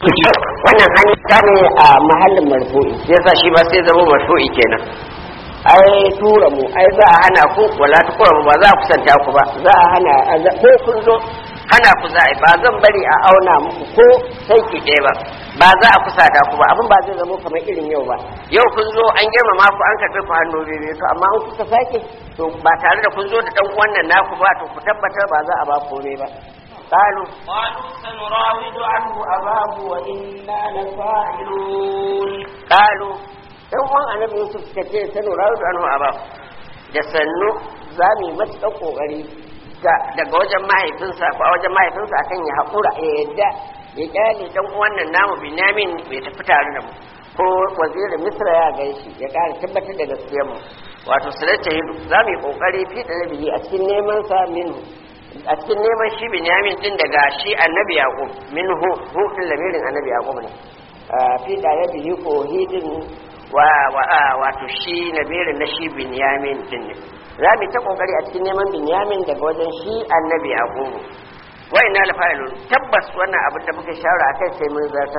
wannan hanyar ta ne a mahallin marfu'i sai yasa shi ba sai zama marfu'i kenan ai tura mu ai za a hana ku wala ta kura ba za a kusanta ku ba za a hana ko kun zo hana ku za a yi ba zan bari a auna muku ko sai ki ɗaya ba ba za a kusata ku ba abin ba zai zama kamar irin yau ba yau kun zo an girmama ku an karɓi ku hannu biyu to amma an kuka sake to ba tare da kun zo da ɗan wannan naku ba to ku tabbatar ba za a ba komai ba قالوا قالوا سنراود عنه أباه وإنا لفاعلون قالوا dan uwan annabi Yusuf suka ce sanu rawdu anhu aba da sannu za mu yi matuƙar ƙoƙari daga wajen mahaifinsa ko a wajen mahaifinsa akan ya haƙura ya yadda ya kyale dan uwan nan namu Binyamin bai tafi tare da mu ko wazirin Misra ya gaishe ya ƙara tabbatar da gaskiyar mu wato sulata hidu za mu yi ƙoƙari fi da nabi a cikin neman sa minhu a cikin neman shi Binyamin din daga shi annabi Yaqub minhu hu din lamirin annabi Yaqub ne fi da nabi ko hidin wa wato shi nabirin na shi binyamin din ne za mu ta kokari a cikin neman binyamin daga wajen shi annabi yaqubu wa inna la fa'ilun tabbas wannan abin da muka shawara akai sai mun zarta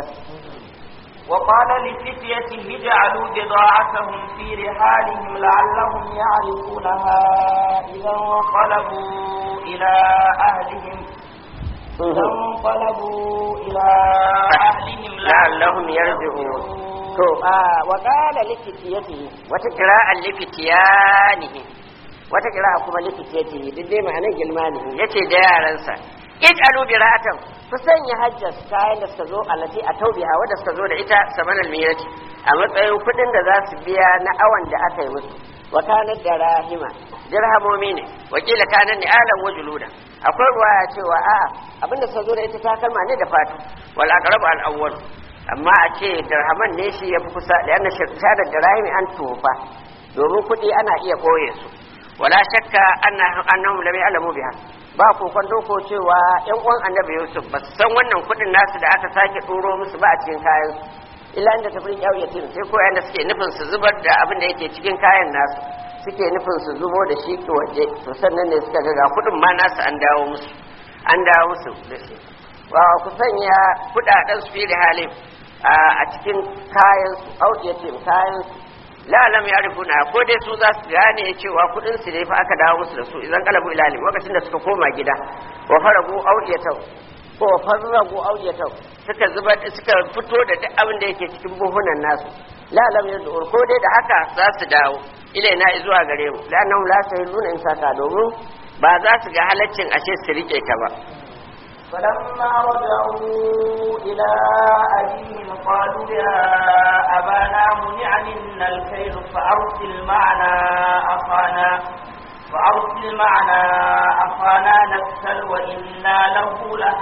وقال لفتيته اجعلوا بضاعتهم في رحالهم لعلهم يعرفونها إذا انقلبوا إلى أهلهم إذا انقلبوا إلى أهلهم لعلهم يرجعون to a wa qala likitiyatihi wata qira'a likitiyanihi wata qira'a kuma likitiyatihi duk dai ma'anar gilmanihi yace da yaransa ij'alu bira'atan ku sanya hajjas kayan da suka zo alati a taubiha wadda suka zo da ita saman almirati a matsayin kudin da za su biya na awan da aka yi musu wa kanat da rahima dirhamomi ne wakila kanan ni alan wa juluda akwai ruwaya cewa a'a abinda suka zo da ita takalma ne da fatu wal aqrabu al awwal amma a ce dirhaman ne shi ya fi kusa da yana shirka da dirhami an tofa domin kuɗi ana iya ɓoye su wala shakka annahum lam ya'lamu biha ba ko kwando ko cewa yan uwan annabi yusuf ba san wannan kuɗin nasu da aka sake ɗoro musu ba a cikin kayan su illa inda tafi yatin sai ko yanda suke nufin su zubar da abin da yake cikin kayan nasu suke nufin su zubo da shi ki waje to sannan ne suka ga kuɗin ma nasu an dawo musu an dawo musu da shi wa ku sanya kuɗaɗen su fi da halin a cikin kayan su audiyatin kayan su la'alam ya rufuna ko dai su za su gane cewa kudin su ne fa aka dawo musu da su idan kalabu ilalim lokacin da suka koma gida wa faragu audiyatau ko wa farragu audiyatau suka zuba suka fito da duk abin da yake cikin buhunan nasu la'alam ya ko dai da haka za su dawo ilaina zuwa gare mu la'annahum la sahiluna in saka domin ba za su ga halaccin ashe su rike ta ba فلما رجعوا إلى أبيهم قالوا يا أبانا منع منا الكيل فأرسل معنا أخانا فأرسل معنا أخانا نكسل وإنا له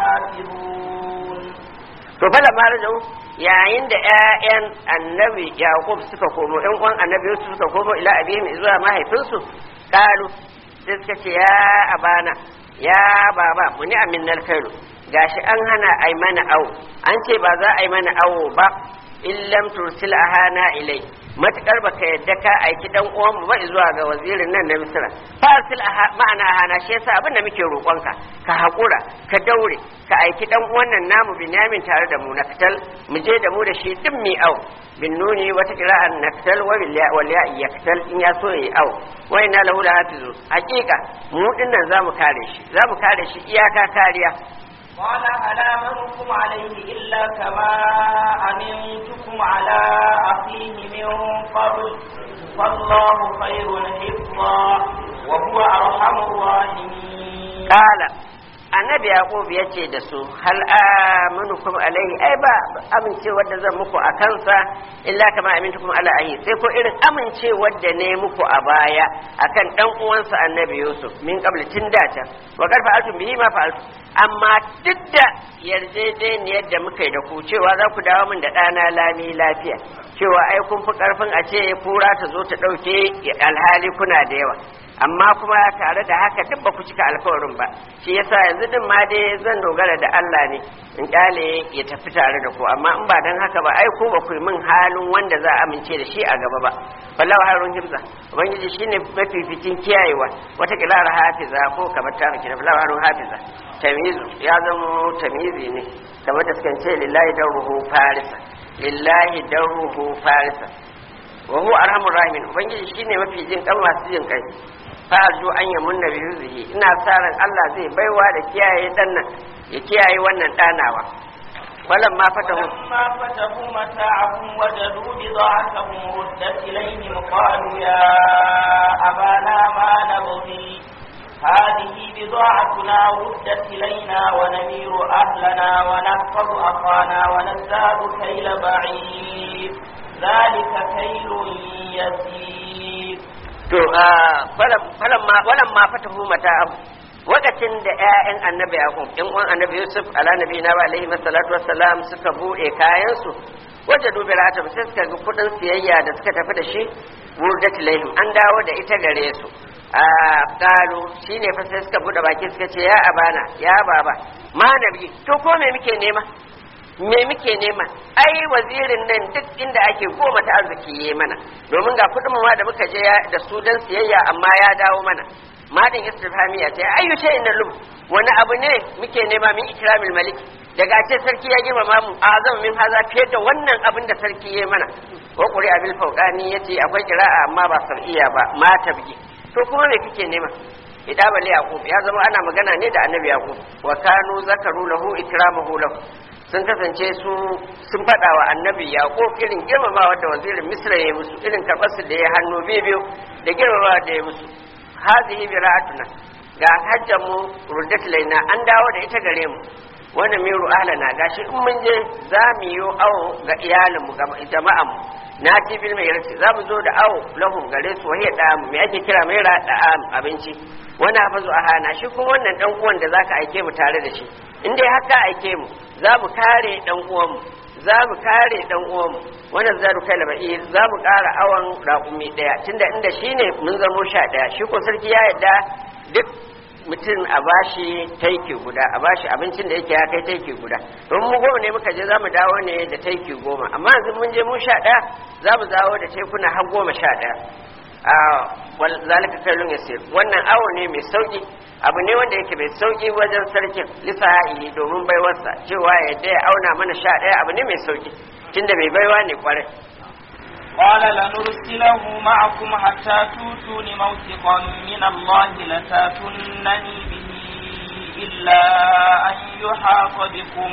لحافظون to fala ma rajau yayin da ƴaƴan annabi yaqub suka komo ƴan uwan annabi yusuf suka komo ila abihim zuwa mahaifinsu qalu sai suka ce ya abana ya baba muni aminnal kairu gashi an hana ai mana awo an ce ba za a yi mana awo ba illam tursil ahana ilai matukar baka yadda ka aiki dan uwan mu ba zuwa ga wazirin nan na misra fasil ma'ana ahana shi yasa abin da muke roƙonka ka haƙura ka daure ka aiki dan uwan nan namu binyamin tare da mu naktal mu je da mu da shi din mi awo bin nuni wata kira'an naktal wa wal ya yaktal in ya so yi awo wa inna lahu lahafizu haƙiƙa mu dinnan zamu kare shi zamu kare shi iyaka kariya قال هل آمنكم عليه إلا كما أمنتكم على أخيه من قبل فالله خير حفظا وهو أرحم الراحمين قال annabi yaqub ya ce da su hal amanukum alaihi ai ba amincewar da zan muku a kansa illa kama amintukum ala ahi sai ko irin amincewar da ne muku a baya akan dan uwansa annabi yusuf min qabl tun da ta wa karfa altum bihi ma fa'altu amma duk da yarjejeniyar da muka yi da ku cewa za ku dawo min da ɗana lami lafiya cewa ai kun fi karfin a ce kura ta zo ta ɗauke alhali kuna da yawa amma kuma tare da haka duk ba ku cika alkawarin ba shi yasa yanzu din ma dai zan dogara da Allah ne in kyale ya tafi tare da ku amma in ba dan haka ba ai ko ba ku yi min halin wanda za a amince da shi a gaba ba wallahu harun hibza ubangiji shine mafificin kiyayewa wata kilara hafiza ko kamar ta miki wallahu harun hafiza tamizu ya zama tamizi ne kamar da sukan ce lillahi daruhu farisa lillahi daruhu farisa wa huwa arhamur rahimin ubangiji shine mafi jin kan masu jin kai fa arju an yamunna bi rizqi ina sa ran Allah zai baiwa da kiyaye dan nan ya kiyaye wannan danawa walam ma fatahu فلما فتحوا متاعهم وجدوا بضاعتهم ردت إليهم قالوا يا أبانا ما نبغي هذه بضاعتنا ردت إلينا ونمير أهلنا ونحفظ أخانا ونزداد كيل بعير ذلك كيل يسير to falamma walamma fatahu mata'ahu wakacin da ƴaƴan annabi yaqub ɗan uwan annabi yusuf ala nabi na wa alaihi salatu wassalam suka bude kayan su wajadu bi ra'atum sai suka ga kudin siyayya da suka tafi da shi wurdat ilaihim an dawo da ita gare su a qalu shine fa sai suka bude baki suka ce ya abana ya baba ma nabi to ko me muke nema me muke nema ai wazirin nan duk inda ake goma ta arziki yi mana domin ga kudin ma da muka je da su dan siyayya amma ya dawo mana madin istifhamiya ta ayyu shay inna lum wani abu ne muke nema min ikramil malik daga ce sarki ya girmama mu azam min haza fiye da wannan abin da sarki ya mana wa quri abil fawqani yace akwai qira'a amma ba sar'iya ba ma tabgi to kuma me kike nema idabal yaqub ya zama ana magana ne da annabi yaqub wa kanu zakaru lahu ikramahu lahu sun kasance su sun faɗa wa annabi yaƙo irin girmamawa da wazirin misra ya musu irin karɓarsu da ya hannu biyu da girmamawa da ya musu hazihi bi ra'atuna ga hajjan mu ruddat laina an dawo da ita gare mu wannan miru ahlana gashi in mun je za mu yi awo ga iyalinmu ga jama'an mu na ci bil mai yarci za mu zo da awo lahum gare su wahiya da mu me ake kira mai da abinci wani hafazu a hana shi kuma wannan dan uwan da zaka aike mu tare da shi in dai haka aike mu za mu kare dan uwanmu za mu kare dan uwanmu wannan zaru kai laba'i za mu ƙara awan raƙumi ɗaya tunda inda shi ne mun zamo sha ɗaya shi ko sarki ya yarda duk mutum a bashi taiki guda a bashi abincin da yake ya kai taiki guda don mu goma ne muka je za mu dawo ne da taiki goma amma yanzu mun je mu sha ɗaya za mu dawo da taikuna har goma sha ɗaya zalika kailun yasir wannan awo ne mai sauki abu ne wanda yake mai sauki wajen sarkin lisa'i domin baiwarsa cewa ya ya auna mana sha ɗaya abu ne mai sauki tunda mai baiwa ne kwarai قال لنرسله معكم حتى توتون موثقا من الله لتاتونني به إلا أن يحاط بكم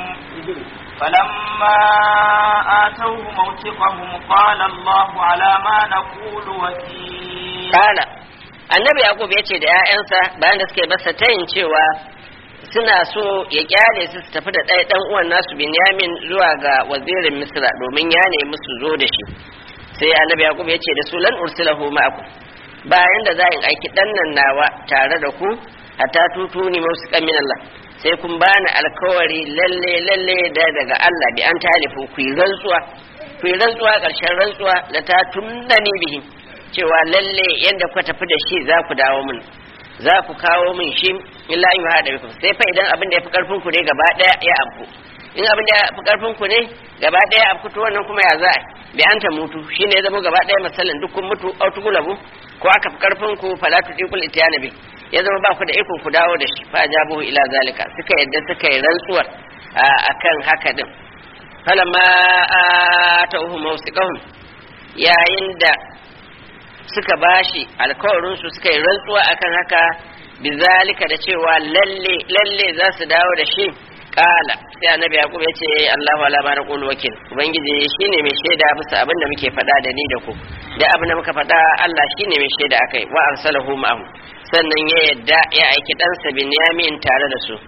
فلما آتوه موثقهم قال الله على ما نقول وكيل قال annabi yaqub ya ce da 'ya'yansa bayan da suke masa tayin cewa suna so ya kyale su su tafi da ɗaya ɗan uwan nasu binyamin zuwa ga wazirin misra domin ya nemi su zo da shi sai annabi yaqub ya ce da su lan ursilahu ma'akum bayan da za in aiki ɗan nan nawa tare da ku hatta tutuni mausiqan min Allah sai kun bani alkawari lalle lalle da daga Allah bi an talifu ku yi rantsuwa ku yi rantsuwa ƙarshen rantsuwa la ta tunnani bihi cewa lalle yanda ku tafi da shi za ku dawo min za ku kawo min shi illa in haɗa biku sai fa idan abin da ya fi ƙarfin ku ne gaba ɗaya ya abu in abin da ya fi ƙarfin ku ne gaba ɗaya abu to wannan kuma ya za bi an ta mutu shine ya zama gaba ɗaya misalin duk kun mutu autugulabu ko aka fi ƙarfin ku fala tudiqul itiyana bi ya zama ba ku da ikon ku dawo da shi fa jabuhu ila zalika suka yadda suka yi rantsuwar akan haka din falamma atauhu mawsiqahum yayin da suka bashi alkawarin su suka yi rantsuwa akan haka bizalika da cewa lalle lalle za su dawo da shi kala sai annabi yaqub ya ce Allahu ala ma naqulu wakil ubangiji shine mai shaida bisa abin da muke faɗa da ni da ku da abin da muka faɗa Allah shine mai shaida akai wa arsalahu ma'ahu sannan ya yadda ya aiki ɗansa Binyamin tare da su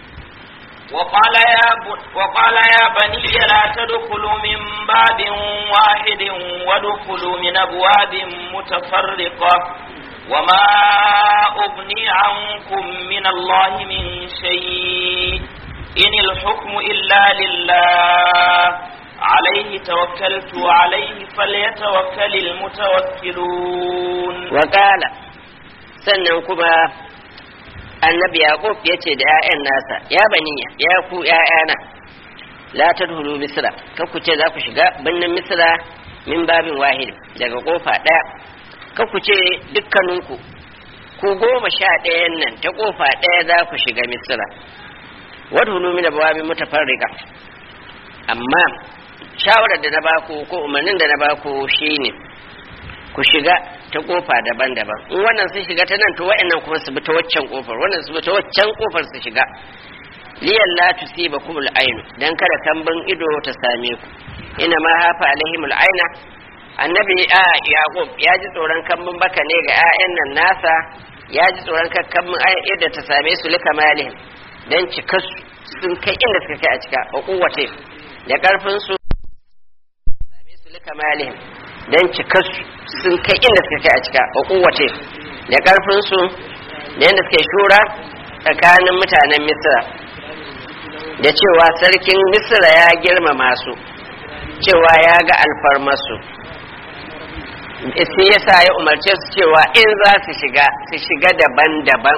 وقال يا ب... وقال يا بني لا تدخلوا من باب واحد وادخلوا من ابواب متفرقه وما اغني عنكم من الله من شيء ان الحكم الا لله عليه توكلت وعليه فليتوكل المتوكلون وقال sannan kuma annabi yaqub ya ce da 'ya'yan nasa ya baniya ya ku 'ya'yana la tadhulu misra kar ku ce za ku shiga birnin misra min babin wahid daga kofa ɗaya kar ku ce dukkaninku ku goma sha ɗayan nan ta kofa ɗaya za ku shiga misra wadhulu min abwabin mutafarriqa amma shawarar da na baku ko umarnin da na baku shine ku shiga ta kofa daban-daban in wannan sun shiga ta nan to wa'annan kuma su bi ta waccan kofar wannan su bi ta waccan kofar su shiga liyan la tusiba kumul ainu dan kada kambin ido ta same ku ina ma hafa alaihimul aina annabi a yaqub ya ji tsoron kambin baka ne ga 'ya'yan nan nasa ya ji tsoron kambin yadda ta same su lika malihim dan cika sun kai inda suka kai a cika wa kuwate da karfin su same su lika malihim dan cika sun kai inda suka kai a cika wa kuwate da karfin su da yadda suke shura tsakanin mutanen misra da cewa sarkin misra ya girmama su cewa ya ga alfarmasu sai ya sa ya umarce su cewa in za su shiga su shiga daban-daban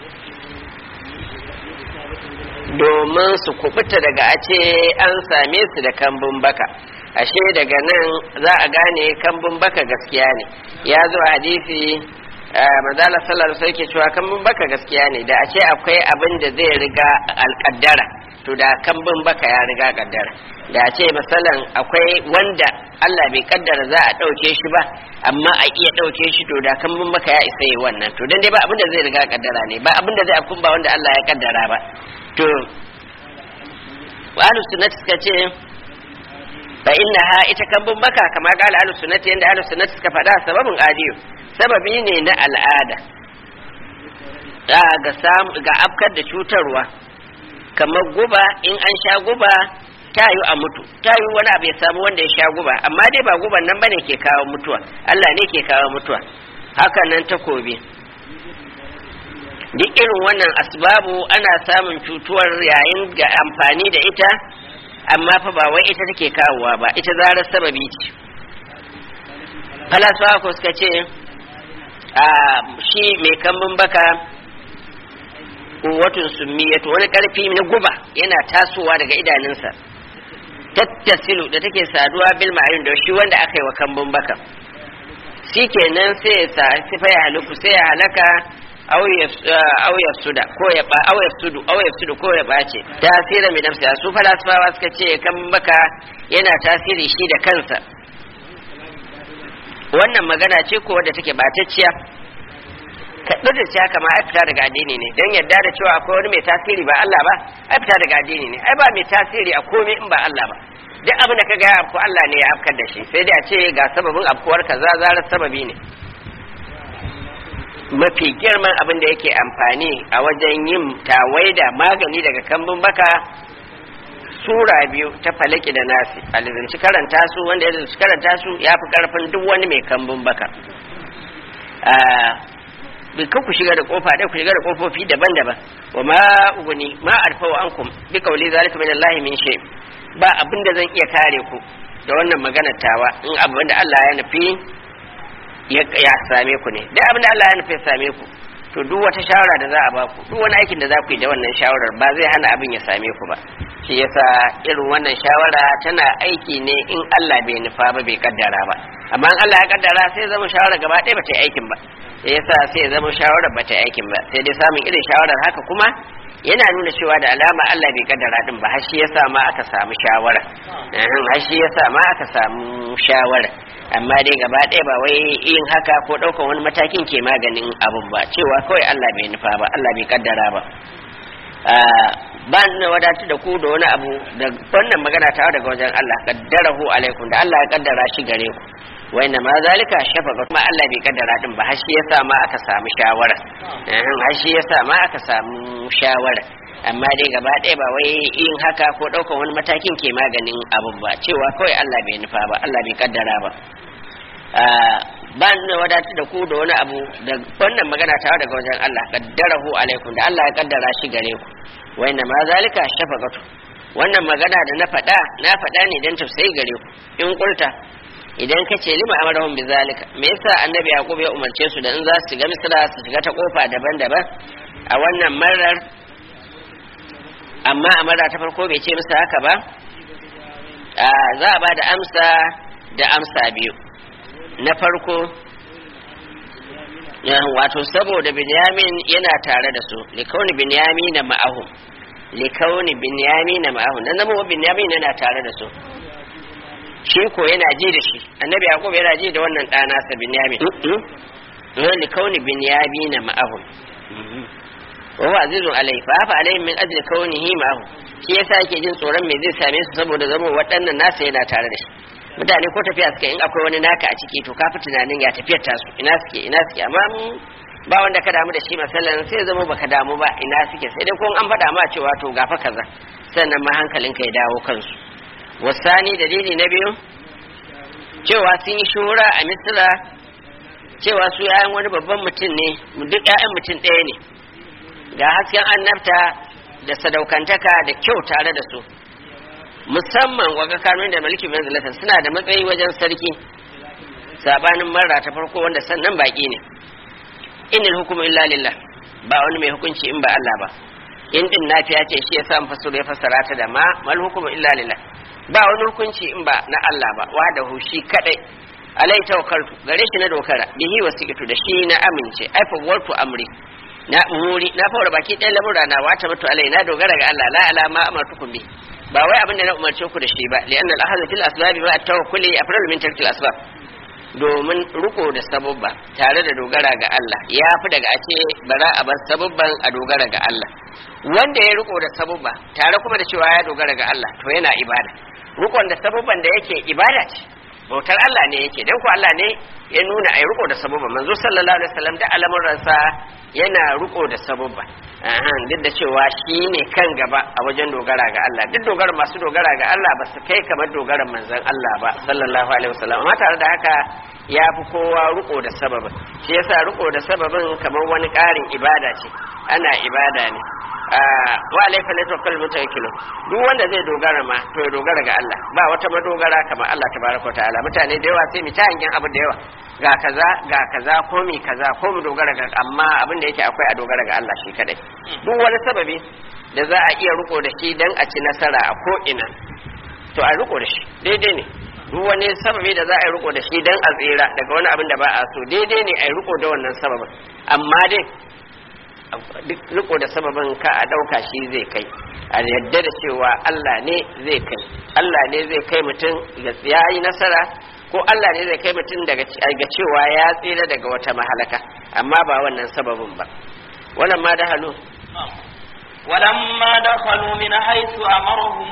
domin su kubuta daga a ce an same su da kambun baka ashe daga nan za a gane kambun baka gaskiya ne ya zo hadisi manzala sallar sai ke cewa kambun baka gaskiya ne da a ce akwai abin da zai riga alƙaddara to da kambun baka ya riga kaddara da a ce misalan akwai wanda Allah bai kaddara za a ɗauke shi ba amma a iya ɗauke shi to da kambun baka ya isa yi wannan to dan dai ba abin da zai riga kaddara ne ba abin da zai afkun ba wanda Allah ya kaddara ba to ahlus sunnati suka ce fa innaha ita kambun baka kamar ga ahlus sunnati yanda ahlus sunnati suka faɗa sababin adiyo sababi ne na al'ada ga samu ga afkar da cutarwa kamar guba in an sha guba ta yi a mutu ta yi wani abu ya samu wanda ya sha guba amma dai ba guban nan bane ke kawo mutuwa Allah ne ke kawo mutuwa haka nan takobi duk irin wannan asbabu ana samun cutuwar yayin ga amfani da ita amma fa ba wai ita take kawowa ba ita zarar sababi ce falasuwa ko suka ce a shi mai kambun baka kuwatun summiyatu wani karfi na guba yana tasowa daga idanunsa tattasilu da take saduwa bil ma'ayin da shi wanda aka yi wa kambun baka shikenan sai ya sa sifa ya halaku sai ya halaka aw ya suda ko ya ba aw ya sudu aw ya sudu ko ya bace tasirin mai nafsi su falasifawa suka ce kambun baka yana tasiri shi da kansa wannan magana ce ko wadda take batacciya kaɗu da cewa kama ai fita daga addini ne don yadda da cewa akwai wani mai tasiri ba Allah ba ai fita daga addini ne ai ba mai tasiri a komai in ba Allah ba duk abin da ka ga afko Allah ne ya afkar da shi sai dai a ce ga sababin afkuwar kaza zarar sababi ne mafi girman abin da yake amfani a wajen yin tawaida magani daga kambun baka sura biyu ta falaki da nasi alizanci karanta su wanda ya zanci karanta su ya fi karfin duk wani mai kambun baka bai kan ku shiga da kofa ɗaya ku shiga da kofofi daban-daban wa ma uguni ma arfau ankum bi kauli zalika min Allah min shay ba abin da zan iya kare ku da wannan maganar tawa in abin da Allah ya nufi ya same ku ne duk abin da Allah ya nufi ya same ku to duk wata shawara da za a ba ku duk wani aikin da za ku yi da wannan shawarar ba zai hana abin ya same ku ba shi yasa irin wannan shawara tana aiki ne in Allah bai nufa ba bai kaddara ba amma in Allah ya kaddara sai zama shawara gaba ɗaya ba ta yi aikin ba sai yasa sai zama shawarar ba ta yi aikin ba sai dai samun irin shawarar haka kuma yana nuna cewa da alama Allah bai kaddara din ba har shi yasa ma aka samu shawara har shi yasa ma aka samu shawara amma dai gaba ɗaya ba wai yin haka ko ɗaukar wani matakin ke maganin abun ba cewa kawai Allah bai nufa ba Allah bai kaddara ba ba na wadatu da ku da wani abu da wannan magana ta daga wajen Allah kaddarahu alaikum da Allah ya kaddara shi gare ku wa inna ma zalika shafaqa kuma Allah bai kaddara din ba har shi yasa ma aka samu shawara har shi yasa ma aka samu shawara amma dai gaba ɗaya ba wai yin haka ko ɗaukar wani matakin ke maganin abun ba cewa kawai Allah bai nufa ba Allah bai kaddara ba ba na wadatu da ku da wani abu da wannan magana ta daga wajen Allah kaddarahu alaikum da Allah ya kaddara shi gare ku wa inna ma zalika shafaqatu wannan magana da na faɗa na faɗa ne dan tausayi gare ku in kulta idan ka ce lima amarahum bizalika me yasa annabi yaqub ya umarce su da in za su shiga misra su shiga ta kofa daban-daban a wannan marar amma a mara ta farko bai ce musu haka ba za a ba da amsa da amsa biyu na farko wato saboda binyamin yana tare da su likauni binyamin na ma'ahum likauni binyamin na ma'ahum dan zama binyamin yana tare da su shi ko yana ji da shi annabi yaqub yana ji da wannan ɗana sa binyamin likauni binyamin na ma'ahum wa huwa azizun alai fa fa alai min ajli kaunihi ma'ahu shi yasa yake jin tsoron me zai same su saboda zama waɗannan nasa yana tare da shi mutane ko tafiya suka in akwai wani naka a ciki to ka fi tunanin ya tafiyar tasu ina suke ina suke amma ba wanda ka damu da shi masallan sai zama baka damu ba ina suke sai dai ko an faɗa ma cewa to gafa kaza sannan ma hankalinka ya dawo kansu wasani dalili na biyu cewa sun yi shuhura a misira cewa su yayan wani babban mutum ne duk 'ya'yan mutum ɗaya ne ga hasken annabta da sadaukantaka da kyau tare da su musamman waga kanun da mulki manzilatan suna da matsayi wajen sarki sabanin marra ta farko wanda sannan baki ne innal hukmu illa lillah ba wani mai hukunci in ba Allah ba in din nafiya ce shi yasa fasuru ya fassara ta da ma mal hukmu illa lillah ba wani hukunci in ba na Allah ba wa da hushi kadai alai tawakkaltu gare shi na dokara bihi wasiqtu da shi na amince ai fawwartu amri na muri na fara baki ɗaya lamura na wata mutu alai na dogara ga Allah la alama amartukum bi ba wai abin da na umarce ku da shi ba li'anna al-ahadhu fil asbab ma at-tawakkuli afdalu min tarkil asbab domin riko da sabubba tare da dogara ga Allah ya fi daga ake bara a bar sabubban a dogara ga Allah wanda ya riko da sabubba tare kuma da cewa ya dogara ga Allah to yana ibada rikon da sabubban da yake ibada ce bautar Allah ne yake dan ko Allah ne ya nuna ai riko da sabubba manzo sallallahu alaihi wasallam da al'amuransa yana riko da sabubba ahan duk da cewa shi ne kan gaba a wajen dogara ga Allah duk dogara masu dogara ga Allah ba su kai kamar dogaran manzon Allah ba sallallahu alaihi wasallam amma tare da haka ya fi kowa riko da sababin shi yasa riko da sababin kamar wani ƙarin ibada ce ana ibada ne wa alaifa la tawakkal mutawakkilun duk wanda zai dogara ma to ya dogara ga Allah ba wata madogara kamar Allah tabaraka ta'ala mutane da yawa sai mu ta hangen abu da yawa ga kaza ga kaza ko mi kaza ko mu dogara ga amma abin da yake akwai a dogara ga Allah shi kadai duk wani sababi da za a iya riko da shi dan a ci nasara a ko ina to a riko da shi daidai ne duk wani sababi da za a yi riko da shi dan a tsira daga wani abin da ba a so daidai ne a yi riko da wannan sababin amma dai duk riko da sababin ka a ɗauka shi zai kai a yadda da cewa Allah ne zai kai Allah ne zai kai mutum ga ya yi nasara ko Allah ne zai kai mutum daga ga cewa ya tsira daga wata mahalaka amma ba wannan sababin ba wannan ma da halu ولما دخلوا من حيث أمرهم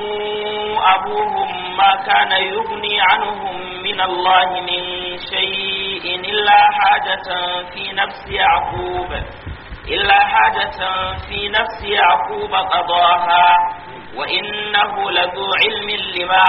أبوهم ما كان يغني عنهم من الله من شيء إلا حاجة في نفس يعقوب إلا حاجة في نفس يعقوب قضاها وإنه لذو علم لما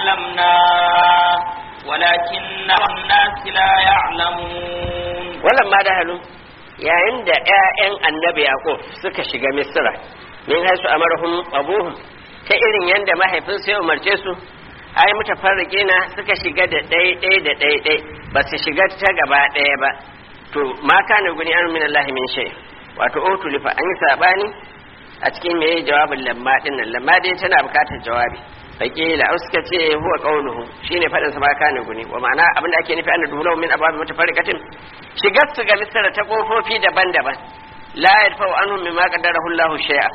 علمناه ولكن الناس لا يعلمون ولما دخلوا yayin da ‘ya'yan annabi Yakub suka shiga Misra, min haisu amarhum abuhum ta irin yadda mahaifinsu ya umarce su, ai mutafarrike na suka shiga da ɗaiɗai da ɗaiɗai ba su shiga ta gaba ɗaya ba, to ma kana guni an min Allah min shay wato otulifa an yi sabani a cikin me jawabin lamma din nan lamma dai tana bukatar jawabi fakila au suka ce huwa qauluhu shine fadin sa ba kana guni wa ma'ana abinda ake nufi anna duhulahu min ababi mutafarriqatin shigar su ga misra ta kofofi daban-daban la yadfa'u anhum mimma qaddarahu Allah shay'a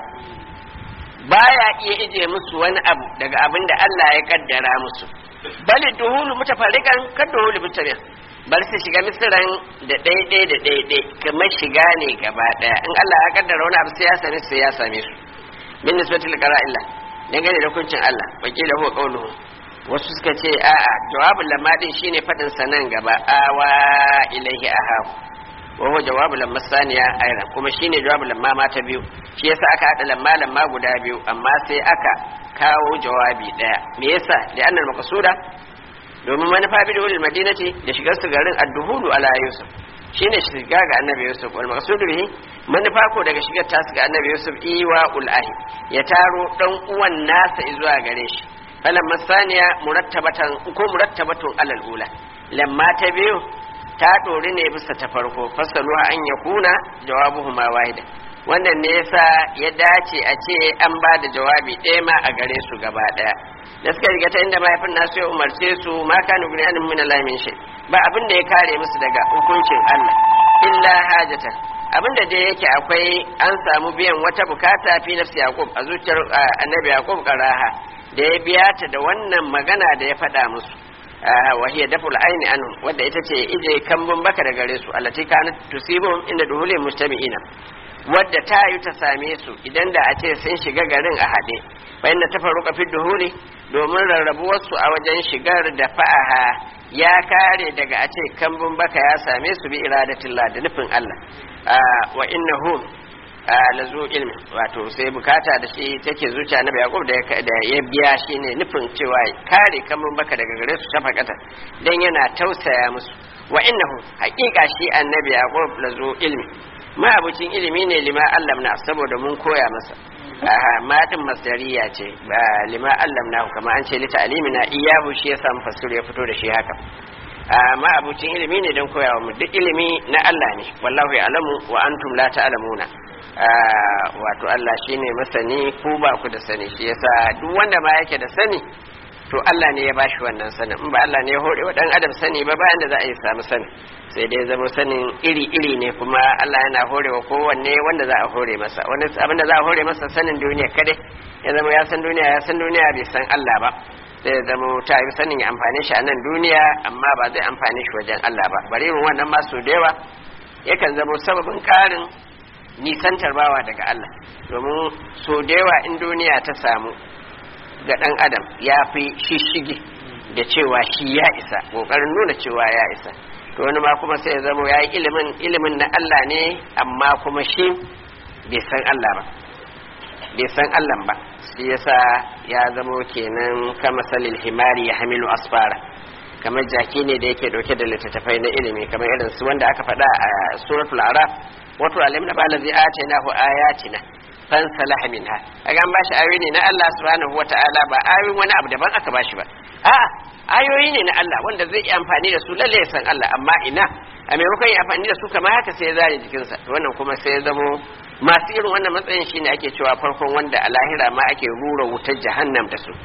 baya iya ije musu wani abu daga abin da Allah ya kaddara musu bali duhulu mutafarriqan kaduhulu mutabi'a bar su shiga misiran da ɗaiɗai da ɗaiɗai kamar shiga ne gaba ɗaya in Allah ya kaddara wani abu sai ya same su sai ya same su min nisbatil qara'illa dangane da hukuncin Allah wakila huwa qawluhu wasu suka ce a'a jawabul lamma din shine fadin sa nan gaba awa ilaihi ahab wa huwa jawabul lamma saniya ayran kuma shine jawabul lamma ma ta biyu shi yasa aka hada lamma lamma guda biyu amma sai aka kawo jawabi daya me yasa da annal maqsuda domin manufa bi da madinati da shigar su garin ad-duhulu ala yusuf shine shiga ga annabi yusuf wal maqsudu bihi manufa ko daga shigar tasu ga annabi yusuf iwa ulahi ya taro dan uwan nasa zuwa gare shi falamma saniya murattabatan ko murattabatun alal ula lamma ta biyu ta dori ne bisa ta farko fasalu an yakuna jawabuhuma wahida wannan ne yasa ya dace a ce an ba da jawabi ɗaya ma a gare su gaba ɗaya da suka riga ta inda mahaifin nasu ya umarce su ma kanu gani anin min Allah min shay ba abin da ya kare musu daga hukuncin Allah illa hajatan abin da dai yake akwai an samu biyan wata bukata fi nafsi yaqub a zuciyar annabi yaqub karaha da ya biya ta da wannan magana da ya faɗa musu wa hiya daful aini anhu wadda ita ce ije kambun baka da gare su allati kanat tusibum inda duhuli mustami'ina wadda ta yi ta same su idan da a ce sun shiga garin a haɗe bayan da ta faru kafin duhuli domin rarrabuwarsu a wajen shigar da fa'aha ya kare daga a ce kambun baka ya same su bi iradatillah da nufin Allah wa innahum la zu ilmi wato sai bukata da shi take zuciya na Yaqub da ya biya shi ne nufin cewa kare kambun baka daga gare su shafaqata dan yana tausaya musu wa innahu haqiqa shi annabi Yaqub la zu ilmi ma abucin ilimi ne lima allamna saboda mun koya masa matin masdariya ce ba lima allamna kama an ce lita alimina iyahu shi ya samu fasir ya fito da shi haka ma abucin ilimi ne don koyawa mu duk ilimi na Allah ne wallahu ya'lamu wa antum la ta'lamuna wato Allah shine masani ku ba ku da sani shi yasa duk wanda ma yake da sani to Allah ne ya bashi wannan sanin in ba Allah ne ya hore wa dan adam sani ba bayan da za a yi samu sani sai dai zama sanin iri-iri ne kuma Allah yana horewa kowanne wanda za a hore masa wani abin da za a hore masa sanin duniya kadai ya zama ya san duniya ya san duniya bai san Allah ba sai ya zama ta yi sanin ya amfane shi a nan duniya amma ba zai amfane shi wajen Allah ba bari mu wannan ma su da yawa yakan zama sababin karin nisantar bawa daga Allah domin so da yawa in duniya ta samu ga ɗan adam ya fi shishigi da cewa shi ya isa ƙoƙarin nuna cewa ya isa to wani ma kuma sai ya zama ya yi ilimin ilimin na Allah ne amma kuma shi bai san Allah ba bai san Allah ba shi yasa ya zama kenan kama salil himari ya hamilu asfara kamar jaki ne da yake dauke da littattafai na ilimi kamar irin su wanda aka faɗa a suratul araf wato alim na bala zai ace na hu ayatina fan salaha minha kaga an bashi ayoyi ne na Allah subhanahu wataala ba ayoyin wani abu daban aka bashi ba a'a ayoyi ne na Allah wanda zai yi amfani da su lalle ya san Allah amma ina a maimakon yi amfani da su kamar haka sai ya zare jikinsa to wannan kuma sai ya zamo masu irin wannan matsayin shine ake cewa farkon wanda a lahira ma ake rura wutar jahannam da su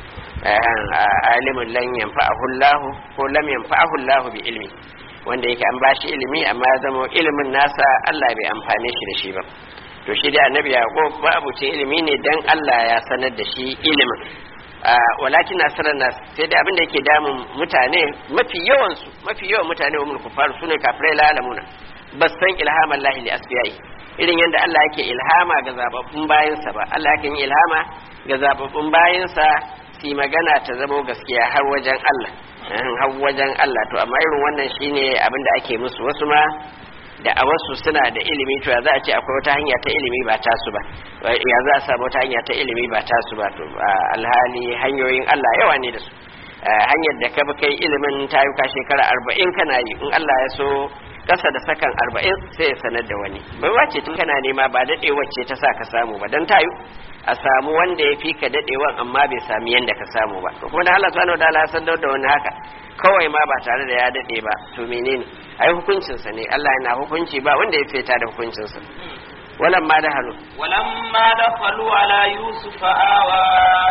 alimin lan yanfa'ahu Allah ko lam yanfa'ahu Allah bi ilmi wanda yake an bashi ilimi amma ya zama ilimin nasa Allah bai amfane shi da shi ba to shi dai annabi yaqub ba abucin ilimi ne dan Allah ya sanar da shi ilimin walakin asarar nas sai dai abinda yake damun mutane mafi yawan su mafi yawan mutane wa mulku faru sune kafirai la alamuna bas san ilhaman lahi li asbiyai irin yadda Allah yake ilhama ga zababbun bayansa ba Allah yake yin ilhama ga zababbun bayansa su magana ta zamo gaskiya har wajen Allah har wajen Allah to amma irin wannan shine abinda ake musu wasu ma da a wasu suna da ilimi to ya za a ce akwai wata hanya ta ilimi ba tasu ba ya za a samu wata hanya ta ilimi ba tasu ba to alhali hanyoyin Allah yawa ne da su hanyar da ka bi kai ilimin ta yi shekara arba'in kana yi in Allah ya so kasa da sakan arba'in sai ya sanar da wani bai wace tun kana nema ba daɗe wacce ta sa ka samu ba don tayu a samu wanda ya fi ka daɗewan amma bai sami yadda ka samu ba to kuma da Allah subhanahu wataala ya sanar da wani haka kawai ma ba tare da ya daɗe ba to menene ai hukuncinsa ne Allah yana hukunci ba wanda ya feta da hukuncinsa ولما دخلوا ولما دخلوا على يوسف آوى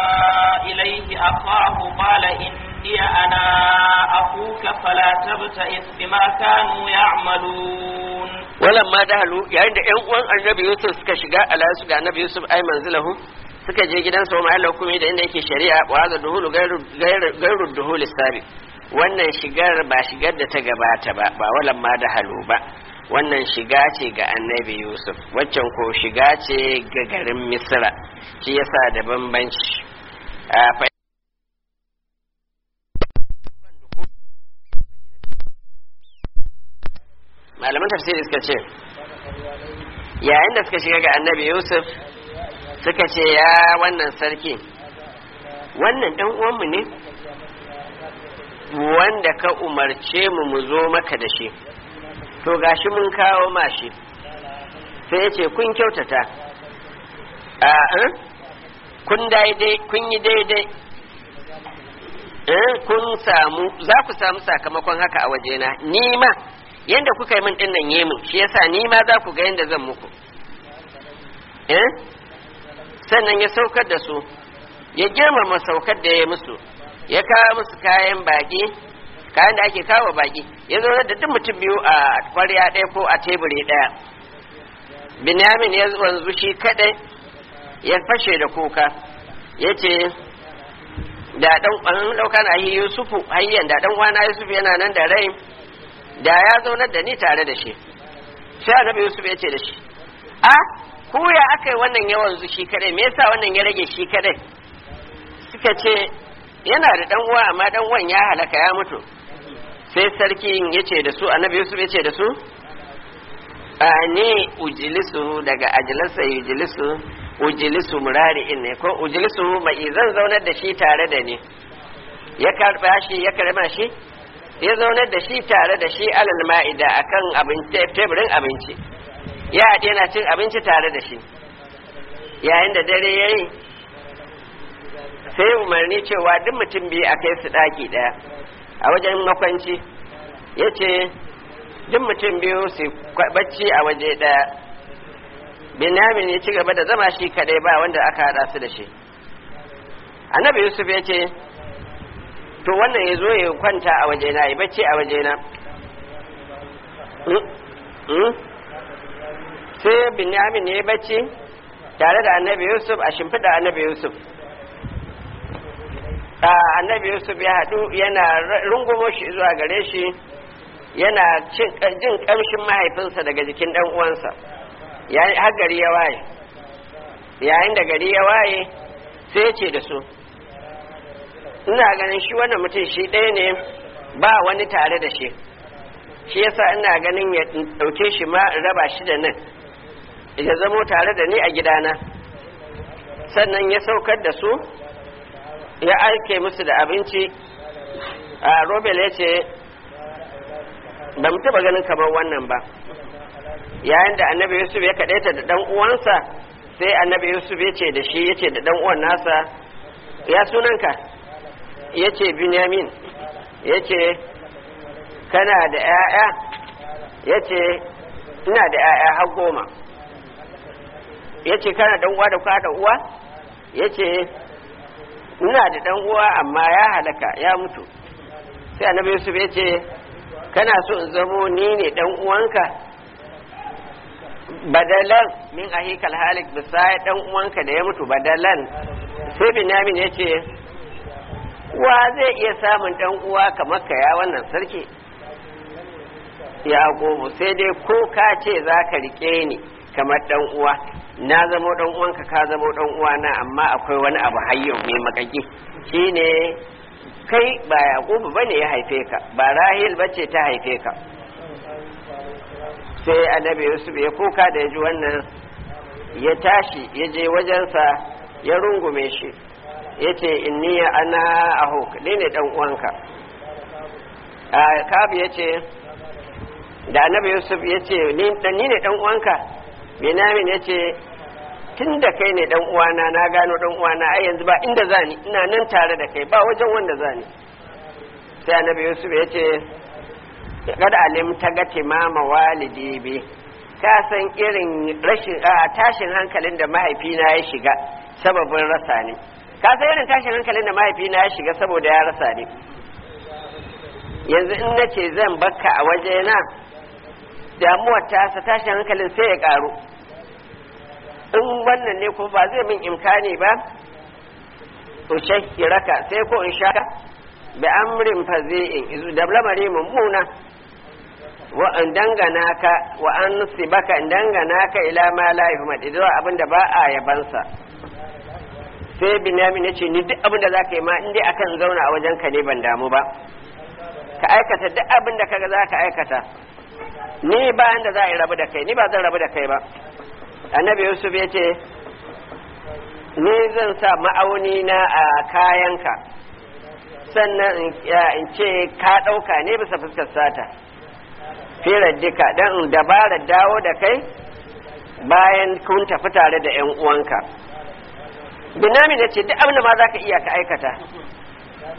إليه أخاه قال إني أنا أخوك فلا تبتئس بما كانوا يعملون ولما دخلوا يعني da ƴan uwan annabi Yusuf suka shiga ala su ga annabi Yusuf ay manzilahu suka je gidansa wa ma'alla hukumi da inda yake shari'a wa hadha duhulu gairu duhuli sabi wannan shigar ba shigar da ta gabata ba ba walan ma da halu ba wannan shiga ce ga annabi yusuf waccan ko shiga ce ga garin misra shi yasa da bambanci malaman tafsiri suka ce yayin da suka shiga ga annabi yusuf suka ce ya wannan sarki wannan dan uwanmu ne wanda ka umarce mu mu zo maka da shi to gashi mun kawo mashi sai ya ce kun kyautata a kun daidai kun yi daidai eh kun samu za ku samu sakamakon haka a wajena ni ma yanda kuka yi min din nan yemin shi yasa ni ma za ku ga yanda zan muku eh sannan ya saukar da su ya girmama saukar da ya musu ya kawo musu kayan baki kayan da ake kawo baki ya zo da duk mutum biyu a kwarya ɗaya ko a teburi ɗaya binyamin ya wanzu shi kadai ya fashe da kuka ya ce da dan an dauka na yi yusufu hayyan da dan uwana yusufu yana nan da rai da ya zaunar da ni tare da shi sai annabi yusuf ya ce da shi a ku ya aka yi wannan yawan zu shi kadai me yasa wannan ya rage shi kadai suka ce yana da dan uwa amma dan uwan ya halaka ya mutu sai sarkin ya ce da su annabi yusuf ya ce da su a ni ujilisu daga ajilasa ujilisu ujilisu murari'in ne ko ujilisu mai zan zaunar da shi tare da ni ya karba shi ya karba shi ya zaunar da shi tare da shi alal ma'ida akan abinci teburin abinci ya haɗe yana cin abinci tare da shi yayin da dare ya yi sai umarni cewa duk mutum biyu a kai su ɗaki ɗaya a wajen makwanci ya ce duk mutum biyu su bacci a waje ɗaya binyamin ya ci gaba da zama shi kadai ba wanda aka hada su da shi annabi yusuf ya ce to wannan ya zo ya kwanta a wajena ya bacci a wajena sai binyamin ya bacci tare da annabi yusuf a shimfiɗa annabi yusuf annabi yusuf ya haɗu yana rungumo shi zuwa gare shi yana jin ƙamshin mahaifinsa daga jikin ɗan uwansa har gari ya waye yayin da gari ya waye sai ce da su ina ganin shi wannan mutum shi ɗaya ne ba wani tare da shi shi yasa ina ganin ya ɗauke shi ma raba shi da nan ya zamo tare da ni a gidana sannan ya saukar da su ya aike musu da abinci a robel ya ce ba mu taɓa ganin kamar wannan ba yayin da annabi yusuf ya kaɗaita da ɗan uwansa sai annabi yusuf ya ce da shi ya ce da ɗan uwan nasa ya sunanka ya ce binyamin ya ce kana da 'ya'ya ya ce ina da 'ya'ya har goma ya ce kana ɗan uwa da kwa da uwa ya ce ina da ɗan uwa amma ya halaka ya mutu sai annabi yusuf ya ce kana so in zamo ni ne ɗan uwanka badalan min ahikal halik bisa dan uwanka da ya mutu badalan sai binyamin ya ce wa zai iya samun dan uwa kamar ka ya wannan sarki ya gobu sai dai ko ka ce za ka rike ni kamar dan uwa na zamo dan uwanka ka zamo dan uwa na amma akwai wani abu hayyo mai makaki shine kai ba yaqubu bane ya haife ka ba rahil bace ta haife ka sai annabi yusuf ya kuka da ya ji wannan ya tashi ya je wajensa ya rungume shi ya ce inni ana ahok ne ne dan uwanka a kabu ya ce da annabi yusuf ya ce ni ne dan uwanka benamin ya ce tun da kai ne dan uwana na gano dan uwana ai yanzu ba inda zani ina nan tare da kai ba wajen wanda zani sai annabi yusuf ya ce kada alim ta ga timama walidi bi ka san irin rashin a tashin hankalin da mahaifina ya shiga sababin rasa ne ka san irin tashin hankalin da mahaifina ya shiga saboda ya rasa ne yanzu in nace zan bakka a wajena damuwar tasa tashin hankalin sai ya karu in wannan ne kuma ba zai min imkani ba to shakiraka sai ko in shaka bi amrin fazi'in da lamari mummuna wa an dangana ka wa an sibaka in dangana ka ila ma la yuhmad idan abin da ba a yabansa sai binyamin ya ce ni duk abin da zaka yi ma in dai akan zauna a wajen ka ne ban damu ba ka aikata duk abin da kaga zaka aikata ni ba da za a yi rabu da kai ni ba zan rabu da kai ba annabi yusuf ya ce ni zan sa ma'auni na a kayanka sannan in ce ka ɗauka ne bisa fuskar sata firar duka don in dabarar dawo da kai bayan kun tafi tare da 'yan uwanka binami da ce duk abin da ma za ka iya ka aikata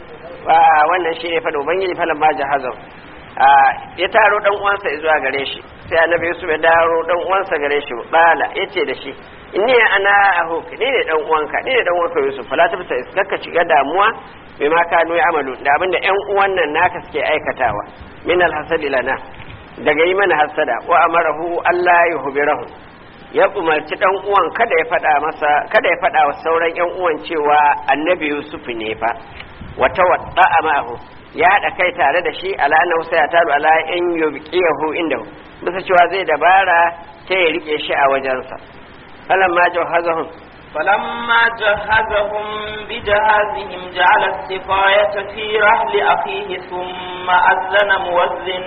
wannan shi ne fada ubangiji falan ma jahazan ya taro dan uwansa zuwa gare shi sai annabi yusuf ya daro dan uwansa gare shi bala yace da shi inni ana ahuk ni ne dan uwanka ni ne dan uwanka yusuf fala tafsa iskaka shiga damuwa bima kanu amalu da abinda yan uwan nan naka suke aikatawa min alhasadi lana daga yi mana hasada wa amarahu Allah yuhbirahu ya umarci dan uwan kada ya fada masa kada ya fada wa sauran yan uwan cewa annabi yusuf ne fa wata wadda ma'ahu ya haɗa kai tare da shi ala annahu sayatalu ala in yubqiyahu indahu bisa cewa zai dabara ta ya rike shi a wajensa falamma jawhazahum فلما جهزهم بجهازهم جعل السقاية في رحل أخيه ثم أذن مؤذن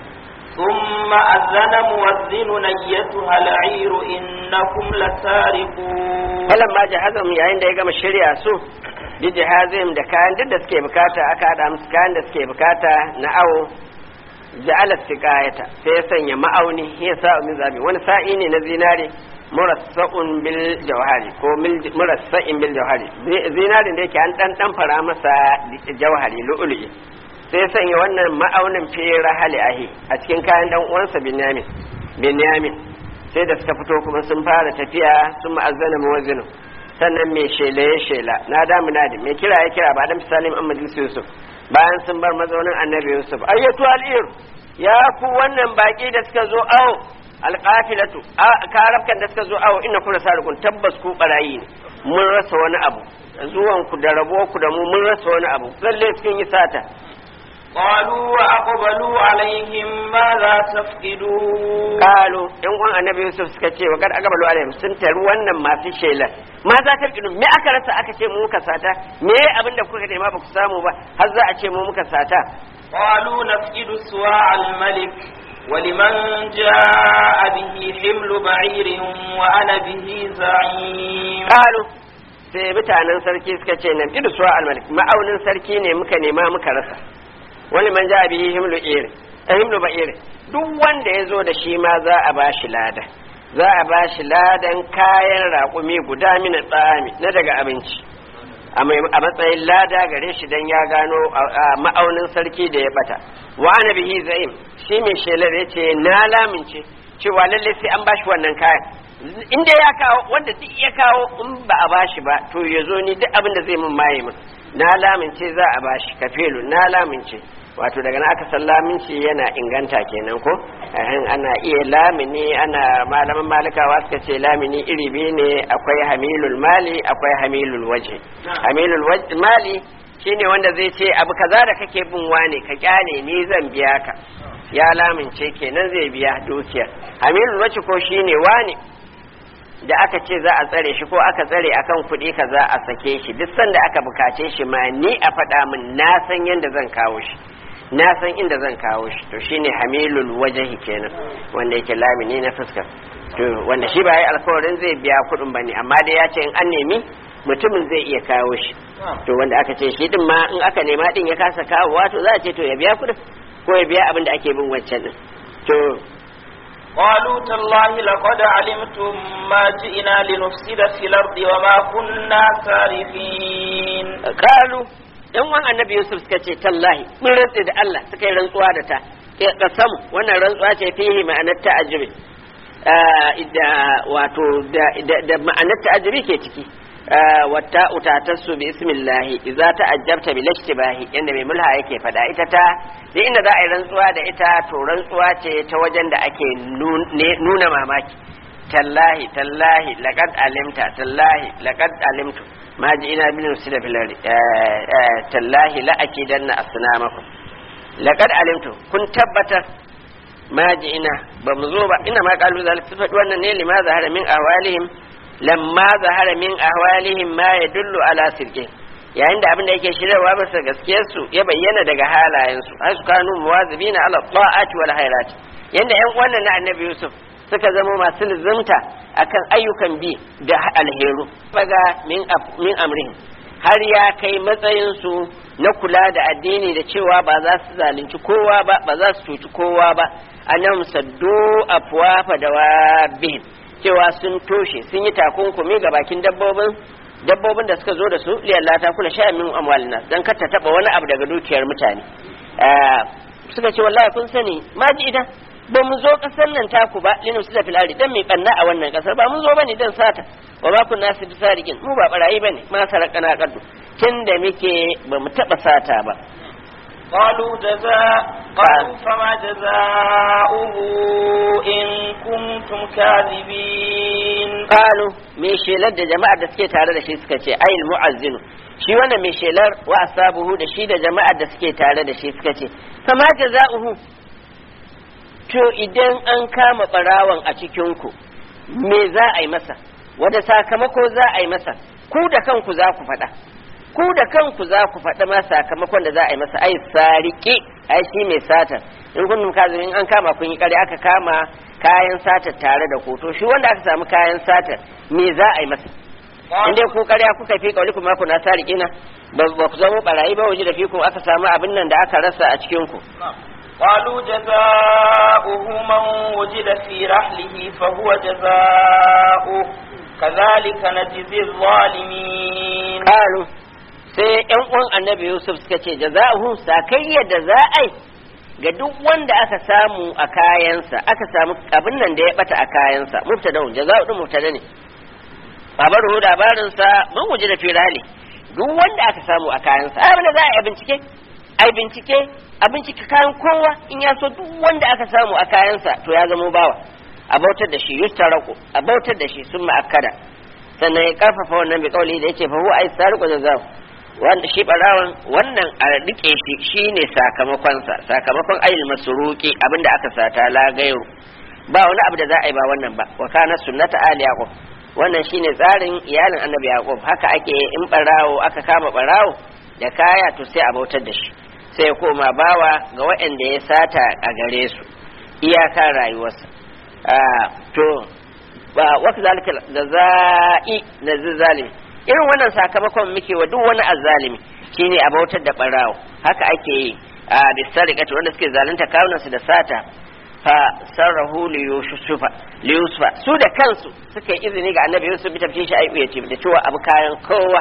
ثم أذن مؤذن أيتها العير إنكم لسارقون فلما جهزهم yayin da ya gama shirya su bi jihazim da kayan duk da suke bukata aka hada musu kayan da suke bukata na awo ja'ala siqayata sai ya sanya ma'auni ya sa min zabi wani sa'i ne na zinare murassa'un bil jawhari ko murassa'in bil jawhari zinarin da yake an dan dan fara masa jawhari lu'lu'i sai ya sanya wannan ma'aunin fi rahali ahi a cikin kayan dan uwansa binyamin binyamin sai da suka fito kuma sun fara tafiya sun ma'azzana muwazzinu sannan mai shela ya shela na damu nadi mai kira ya kira ba dan misalin Muhammad Yusuf bayan sun bar mazaunin Annabi Yusuf ayyatu al'ir ya ku wannan baki da suka zo awo alqafilatu karafkan da suka zo awo inna kuna sarikun tabbas ku barayi ne mun rasa wani abu zuwan ku da rabo ku da mu mun rasa wani abu lalle sun yi sata قالوا وأقبلوا عليهم ماذا تفقدون قالوا in uwan annabi Yusuf suka ce wa kad aqbalu alaihim sun taru wannan masu shela ma za ta fidu me aka rasa aka ce mu muka sata me abin da kuka nema ba ku samu ba har za a ce mu muka sata قالوا نفقد سواع الملك ولمن جاء به حمل بعير وأنا به زعيم qalu sai mutanen sarki suka ce nan idu suwa almalik ma'aunin sarki ne muka nema muka rasa wani man ja bihi himlu iri himlu ba iri duk wanda ya zo da shi ma za a bashi lada za a bashi ladan kayan raƙumi guda mina tsami na daga abinci a matsayin lada gare shi dan ya gano ma'aunin sarki da ya bata wa ana bihi za'im shi mai shelar ya ce na lamince cewa lallai sai an bashi wannan kayan inda ya kawo wanda duk ya kawo in ba a bashi ba to ya zo ni duk abin da zai mun maye min na lamince za a bashi kafelu na lamince wato daga na aka san laminci yana inganta kenan ko ana iya lamini ana malaman malikawa suka ce lamini iri biyu ne akwai hamilul mali akwai hamilul waje hamilul mali shine wanda zai ce abu kaza da kake bin wane ka kyale ni zan biya ka ya lamince kenan zai biya dukiyar hamilul waje ko shine wane da aka ce za a tsare shi ko aka tsare akan kuɗi ka za a sake shi duk sanda aka bukace shi ma ni a faɗa min na san yadda zan kawo shi na san inda zan kawo shi to shine hamilul wajahi kenan wanda yake lamini na fuskar to wanda shi ba yi alkawarin zai biya kuɗin bane amma dai ya ce in an nemi mutumin zai iya kawo shi to wanda aka ce shi din ma in aka nema din ya kasa kawowa to za a ce to ya biya kuɗin ko ya biya abin da ake bin wancan din to قالوا تالله لقد علمتم ما جئنا لنفسد في الأرض وما كنا سارقين قالوا yan wan annabi Yusuf suka ce tallahi mun rantse da Allah suka yi rantsuwa da ta ya samu wannan rantsuwa ce fihi ma'anar ta'ajjubi da wato da ma'anar ta'ajjubi ke ciki wata utatassu bi ismillahi idza ta'ajjabta bil ishtibahi yanda mai mulha yake fada ita ta da inda za a yi rantsuwa da ita to rantsuwa ce ta wajen da ake nuna mamaki tallahi tallahi laqad alimta tallahi laqad alimtu ma ji ina bin usila filari tallahi la akidanna asnamakum laqad alimtu kun tabbatar ma ji ina ba mu zo ba ina ma kalu zalika faɗi wannan ne lima zahara min ahwalihim lamma zahara min ahwalihim ma yadullu ala sirqi yayin da abin da yake shirarwa masa gaskiyar su ya bayyana daga halayen su har su kanu muwazibina ala ta'ati wal khairat yanda yan wannan na annabi yusuf suka zama masu lizimta akan ayyukan bi da alheru baga min min amrihim har ya kai matsayin su na kula da addini da cewa ba za su zalunci kowa ba ba za su cuci kowa ba annahum saddu afwafa dawabihim cewa sun toshe sun yi takunkumi ga bakin dabbobin dabbobin da suka zo da su liyalla ta kula sha min amwalina dan kar ta taba wani abu daga dukiyar mutane suka ce wallahi kun sani ma ji idan ba mu zo kasar nan taku ba linu su da filari dan mai banna a wannan kasar ba mun zo bane dan sata wa ma kun nasu bisarikin mu ba barayi bane ma sarakana kaddu tunda muke ba mu taba sata ba قالوا جزاء قالوا فما جزاؤه إن كنتم كاذبين قالوا me shelar da jama'ar da suke tare da shi suka ce ayil mu'azzinu shi wannan mai shelar wa asabuhu da shi da jama'ar da suke tare da shi suka ce kama jaza'uhu to idan an kama barawan a cikin ku me za a yi masa wanda sakamako za a yi masa ku da kanku za ku faɗa ku da kanku za ku faɗa ma sakamakon da za a yi masa ai sariki ai shi mai satar in kun kazimin an kama kun yi kare aka kama kayan satar tare da ku to shi wanda aka samu kayan satar me za a yi masa in dai ku karya kuka fi kauli kuma ku na sariki na ba ku zama barayi ba waje da fi ku aka samu abin nan da aka rasa a cikin ku قالوا جزاؤه من وجد في رحله فهو جزاؤه كذلك نجزي الظالمين قالوا sai yan uwan annabi yusuf suka ce jaza'uhu sakayya da za a yi ga duk wanda aka samu a kayansa aka samu abin nan da ya bata a kayansa mubtada jaza'u din mubtada ne babaru labarin sa mun wuce da firali duk wanda aka samu a kayansa abin da za a yi bincike ai bincike a bincike kayan kowa in ya so duk wanda aka samu a kayansa to ya zama bawa a bautar da shi yustaraku a bautar da shi sun ma'akkada sannan ya karfafa wannan bi kauli da yace fa huwa ai sariqu jaza'u wanda shi barawan wannan a rike shi shine sakamakonsa sakamakon ayil masruki abinda aka sata la gairu ba wani abu da za a yi ba wannan ba wa kana sunnata ali yaqub wannan shine tsarin iyalin annabi yaqub haka ake in barawo aka kama barawo da kaya to sai a bautar da shi sai ya koma bawa ga waɗanda ya sata a gare su iyaka rayuwarsa to ba waka zalika da za'i da zalimi irin wannan sakamakon muke wa duk wani azzalimi shine a bautar da barawo haka ake yi a bisariqati wanda suke zalunta kawunan su da sata fa sarrahu li yusufa li yusufa su da kansu suka yi izini ga annabi yusuf bi tafshin shi ayu yace da cewa abu kayan kowa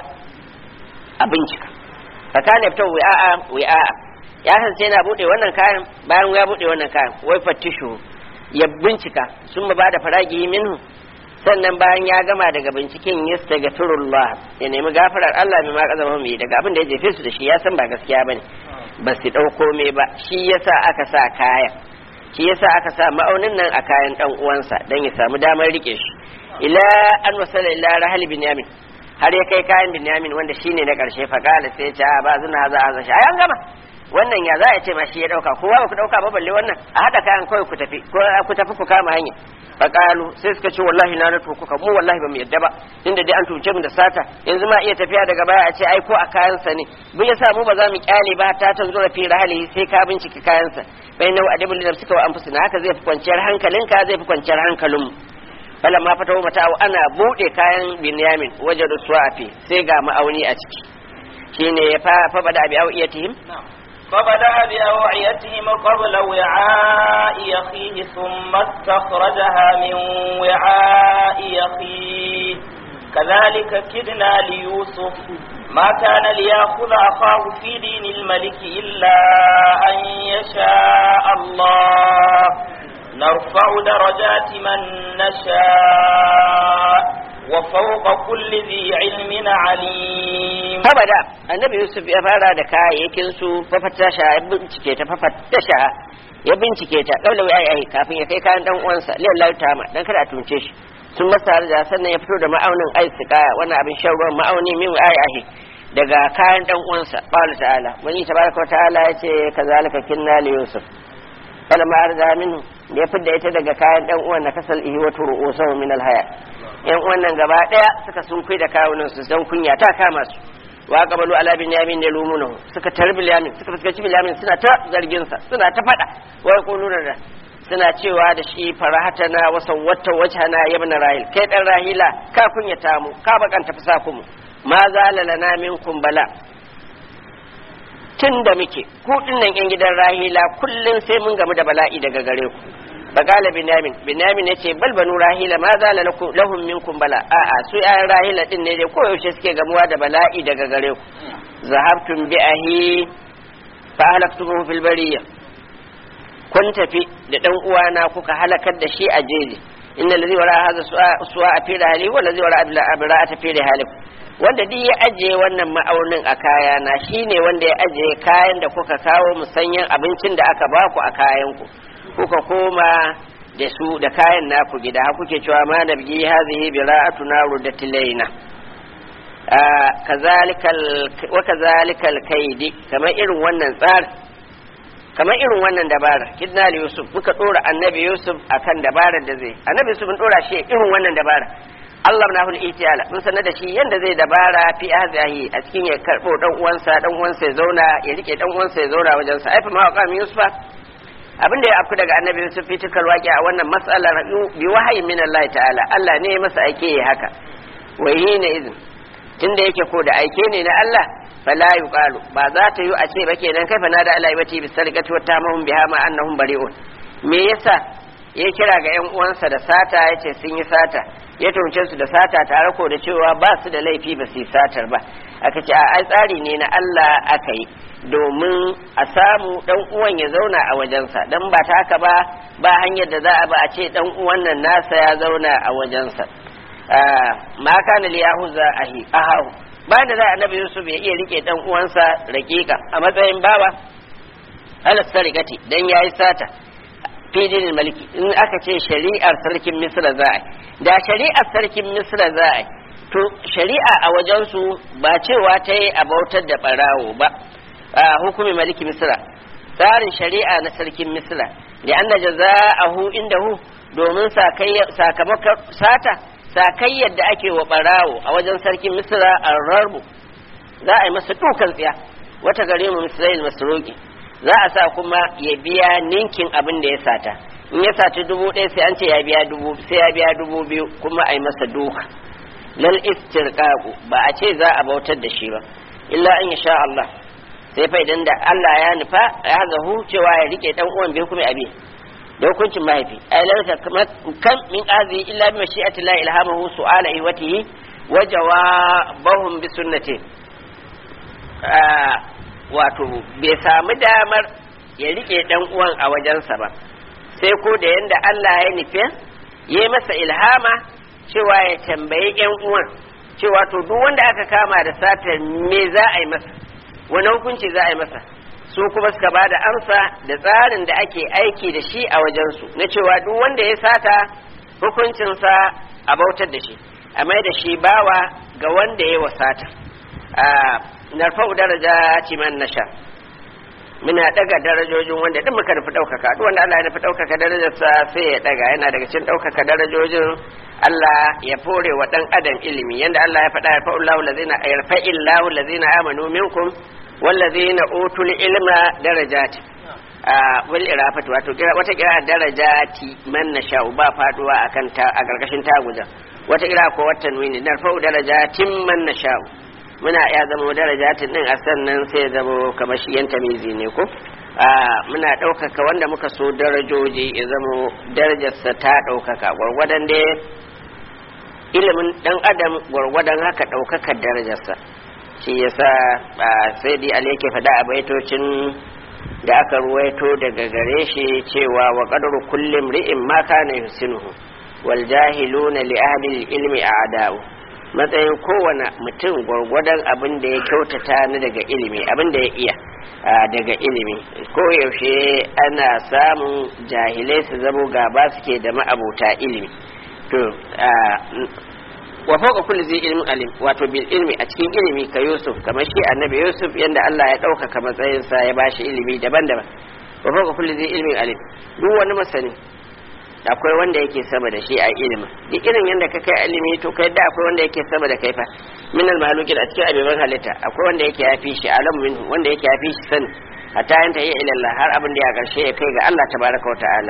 a bincika fa kana fito wi'a wi'a ya kasance yana bude wannan kayan bayan ya bude wannan kayan wai fattishu ya bincika sun ba da faragi minhu sannan bayan ya gama daga binciken yastaghfirullah ya nemi gafarar Allah mai ma kazama mai daga abin da ya jefe su da shi ya san ba gaskiya bane ba su dauko me ba shi yasa aka sa kayan shi yasa aka sa ma'aunin nan a kayan dan uwansa dan ya samu damar rike shi ila an wasala ila rahal binyamin har ya kai kayan binyamin wanda shine na karshe fa kala sai ya ba zuna za a zashi ayan gama wannan ya za a ce ma shi ya dauka kowa ba ku dauka ba balle wannan a hada kayan kawai ku tafi ko ku tafi ku kama hanya faqalu sai suka ce wallahi na na kuka mu wallahi ba mu yadda ba inda dai an tuce mu da sata yanzu ma iya tafiya daga baya a ce ai ko a kayansa ne mun yasa mu ba za mu kyale ba ta tanzo da fi rahali sai ka bincike kayansa bai nau adabul nafsika wa anfusina haka zai fi kwanciyar hankalinka zai fi kwanciyar hankalin mu bala ma fatawo mata ana bude kayan binyamin wajen suwafi sai ga ma'auni a ciki shine ya fa fa bada abi awiyatihim فبدأ بأوعيتهم قبل وعاء أخيه ثم استخرجها من وعاء أخيه كذلك كدنا ليوسف ما كان ليأخذ أخاه في دين الملك إلا أن يشاء الله نرفع درجات من نشاء وفوق كل ذي علم عليم فبدا النبي يوسف ya fara da kayayyakin su fafatasha ya bincike ta fafatasha ya bincike ta kaula wai ai kafin ya kai kayan dan uwansa lillahi ta'ama dan kada a tunce shi sun masa da sannan ya fito da ma'aunin ai kaya wannan abin shan ruwan ma'auni min ai ai daga kayan dan uwansa qala ta'ala wani tabaraka ta'ala yace kazalika kinna li yusuf falamma arda minhu da ya fidda ita daga kayan dan uwan na kasal ihi wa turu'usahu min alhaya yan uwan nan gaba daya suka sunkuyi da kawunan su dan kunya ta kama su wa qabalu ala binyamin da lumunahu suka tarbi binyamin suka fuskaci binyamin suna ta zargin sa suna ta fada wa yaquluna da suna cewa da shi farahatana wa sawwata wajhana ya ibn rahil kai dan rahila ka kunyata mu ka bakanta fusaku mu ma zalalana minkum bala tun da muke ku dinnan yan gidan rahila kullum sai mun gamu da bala'i daga gare ku bagala binyamin binyamin yace bal banu rahila ma zala lakum lahum minkum bala a a su ayan rahila din ne dai koyaushe suke gamuwa da bala'i daga gare ku zahabtum bi ahi fa halaktumuhu fil bariyya kun tafi da dan uwana kuka halakar da shi a jeji inna allazi wara hadha su'a a fi hali wa allazi wara abla abra'ata fi hali wanda duk ya ajiye wannan ma'aunin a kaya na shine wanda ya ajiye kayan da kuka kawo musanyen abincin da aka baku a kayan ku kuka koma da su da kayan naku gida ha kuke cewa ma nabgi hadhihi bira'atuna rudatilaina kazalikal wa kazalikal kaidi kamar irin wannan tsari kamar irin wannan dabara kidna li yusuf muka dora annabi yusuf akan dabarar da zai annabi yusuf mun dora shi irin wannan dabara Allah na hul itiyala mun sanar da shi yanda zai dabara fi ahzahi a cikin ya karbo dan uwansa dan uwansa ya zauna ya rike dan uwansa ya zauna wajen sa aifa ma qam yusufa abin da ya afku daga annabi yusuf fi tikal waqi a wannan mas'alar bi wahayi min Allah ta'ala Allah ne ya masa aike haka wa hina idin tunda yake ko da aike ne na Allah fala yuqalu ba za ta yi a ce ba kenan kai fa nada Allah ibati bi sarqati wa tamahum biha ma annahum bari'un me yasa ya kira ga yan uwansa da sata yace sun yi sata ya tunce su da sata tare ko da cewa ba su da laifi ba su yi satar ba aka ce a tsari ne na Allah aka yi domin a samu dan uwan ya zauna a wajensa dan ba ta haka ba ba hanyar da za a ba a ce dan uwan nan nasa ya zauna a wajensa ma kana li yahuza ahi ahahu ba da za annabi yusuf ya iya rike dan uwansa rakika a matsayin bawa ala sarikati dan yayi sata fidin maliki in aka ce shari'ar sarkin misra za a da shari'ar sarkin misra za a to shari'a a wajensu ba cewa ta yi a bautar da barawo ba a hukumi maliki misra tsarin shari'a na sarkin misra da an da jaza'ahu indahu domin sakamakon sata sakayyar da ake wa barawo a wajen sarkin misra a rarbu za a yi masa dukan tsiya wata gare mu misrail masroki za a sa kuma ya biya ninkin abin da ya sata in ya saci dubu ɗaya sai an ce ya biya dubu sai ya biya dubu biyu kuma a yi masa duka lal istirqaqu ba a ce za a bautar da shi ba illa in sha Allah sai fa idan da Allah ya nufa ya zahu cewa ya rike dan uwan bai kuma abi da hukuncin mahaifi ai lalata kan min azi illa bi mashi'ati la ilhamahu su'ala iwatihi wa jawabahum bi sunnati wato bai samu damar ya rike dan uwan a wajensa ba sai ko da yanda Allah ya nufe ya masa ilhama cewa ya tambayi yan uwan cewa to duk wanda aka kama da satar me za a yi masa wani hukunci za a yi masa su kuma suka ba da amsa da tsarin da ake aiki da shi a wajensu na cewa duk wanda ya sata hukuncinsa a bautar da shi a mai da shi bawa ga wanda ya wasata narfa'u daraja man nasha muna daga darajojin wanda duk muka nufi ɗaukaka duk wanda Allah ya nufi ɗaukaka darajarsa sai ya daga yana daga cikin ɗaukaka darajojin Allah ya fore wa ɗan adam ilimi yanda Allah ya faɗa yarfa'u Allahu allazina yarfa'illahu allazina amanu minkum wallazina utul ilma darajati wal irafatu wato wata kira darajati man nasha ba faduwa akan ta a gargashin taguja wata kira ko wata nuni narfa'u darajatin man nasha muna ya zama darajatin din a sannan sai ya zama kamar shi yan tamizi ne ko muna ɗaukaka wanda muka so darajoji ya zama darajarsa ta ɗaukaka gwargwadon da ilimin ɗan adam gwargwadon haka ɗaukaka darajarsa shi yasa sai dai ali yake faɗa a baitocin da aka ruwaito daga gare shi cewa wa qadru kulli imri'in ma kana yusinuhu wal jahiluna li ahli ilmi a'da'u matsayin kowane mutum gwargwadon abin da ya kyautata ni daga ilimi abin da ya iya daga ilimi ko yaushe ana samun jahilai su zamo gaba suke da ma'abuta ilimi to wa fawqa kulli zai ilmin alim wato bil ilmi a cikin ilimi ka yusuf kamar shi annabi yusuf yanda Allah ya ɗaukaka matsayinsa ya bashi ilimi daban-daban wa fawqa kulli zai ilmin alim duk wani masani akwai wanda yake sama da shi a ilimin duk irin yadda ka kai ilimi to kai da akwai wanda yake sama da kai fa min al malukin a cikin abiban halitta akwai wanda yake yafi shi alam min wanda yake yafi shi sani hatta yanta yi ila Allah har abin da ya karshe ya kai ga Allah tabaraka wa ta'ala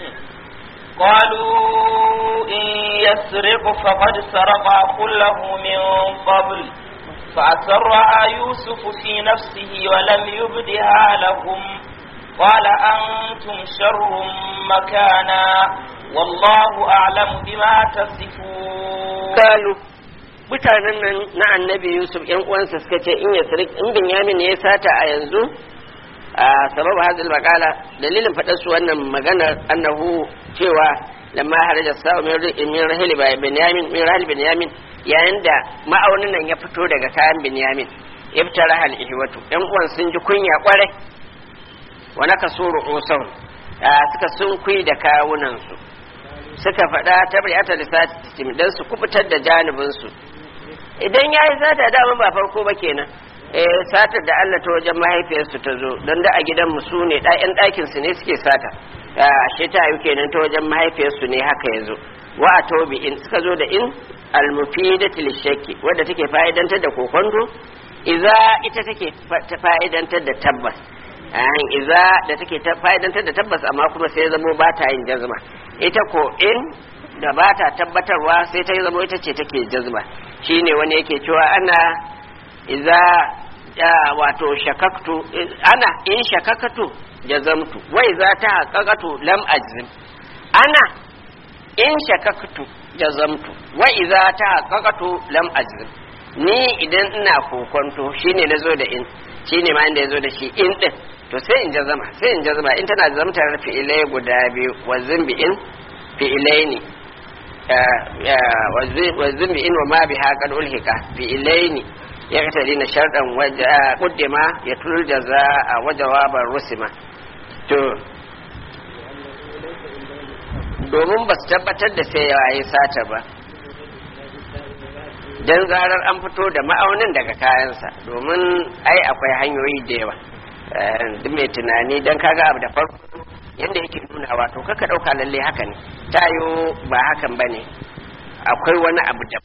قالوا إن يسرق فقد سرق أخ له من قبل فأسرها يوسف في نفسه ولم يبدها لهم قال أنتم شر مكانا والله أعلم بما تصفون قالوا mutanen nan na annabi yusuf yan uwansa suka ce in yasrik in binyamin ne ya sata a yanzu a sabab hadil maqala dalilin fadar su wannan maganar annahu cewa lamma haraja sa'u min rahil binyamin min rahil binyamin yayin da ma'aunin nan ya fito daga kayan binyamin ibtara hal ihwatu yan uwan sun ji kunya kwarai wa nakasuru usahum suka sun kui da kawunan su suka faɗa tabriyata lissatim dan su kubutar da janibin su idan yayi sata dama ba farko ba kenan eh satar da Allah ta wajen mahaifiyarsu ta zo don da a gidan mu su ne ɗayan ɗakin su ne suke sata ashe ta yi kenan ta wajen mahaifiyarsu ne haka ya zo wa a tobi in suka zo da in almufidatu lishakki wadda take fa'idantar da kokonto iza ita take fa'idantar da tabbas ayan iza da take fa'idantar da tabbas amma kuma sai zamo ba ta yin jazma ita ko in da ba ta tabbatarwa sai ta zamo ita ce take jazma shine wani yake cewa ana iza wato shakaktu ana in shakakatu jazamtu wai za ta haƙaƙatu lam ajzim ana in shakaktu jazamtu wa iza ta haƙaƙatu lam ajzim ni idan ina kokonto shine nazo da in shine ma inda yazo da shi in din to sai in jazama sai in jazama in tana zamtar fi'ilai guda biyu wa zimbi in fi'ilai ne wa zimbi in wa ma biha qad ulhika fi'ilai ne ya katari na sharɗan ƙuddima ya tulul jaza a wajawabar rusima to domin ba su tabbatar da sai ya yi sata ba don zarar an fito da ma'aunin daga kayansa domin ai akwai hanyoyi da yawa duk mai tunani don kaga abu da farko yadda yake nuna wato kaka ɗauka lalle haka ne tayo ba hakan ba ne akwai wani abu da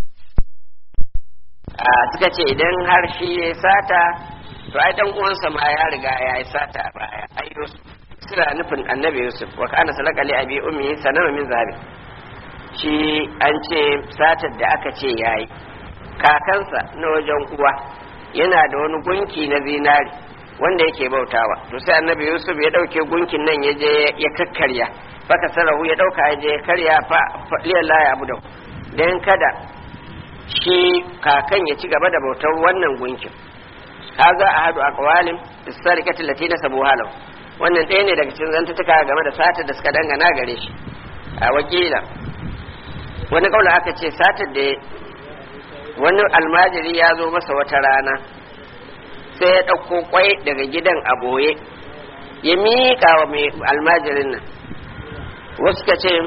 suka ce idan har shi ya sata to ai dan uwansa ma ya riga ya yi sata a baya ai Yusuf suna nufin annabi Yusuf wa kana salaka li abi ummi sanama min zabi shi an ce satar da aka ce yayi kakansa na wajen uwa yana da wani gunki na zinari wanda yake bautawa to sai annabi Yusuf ya dauke gunkin nan ya je ya kakkarya faka sarahu ya dauka ya je ya karya fa lillahi abu da dan kada shi kakan ya ci gaba da bautar wannan gunkin kaga a hadu a kawalin istarikati latina sabu halau wannan ɗaya ne daga cikin zantutuka game da satar da suka dangana gare shi a wakila wani kaula aka ce satar da wani almajiri ya zo masa wata rana sai ya ɗauko kwai daga gidan a boye ya miƙa wa mai almajirin nan wasu ka ce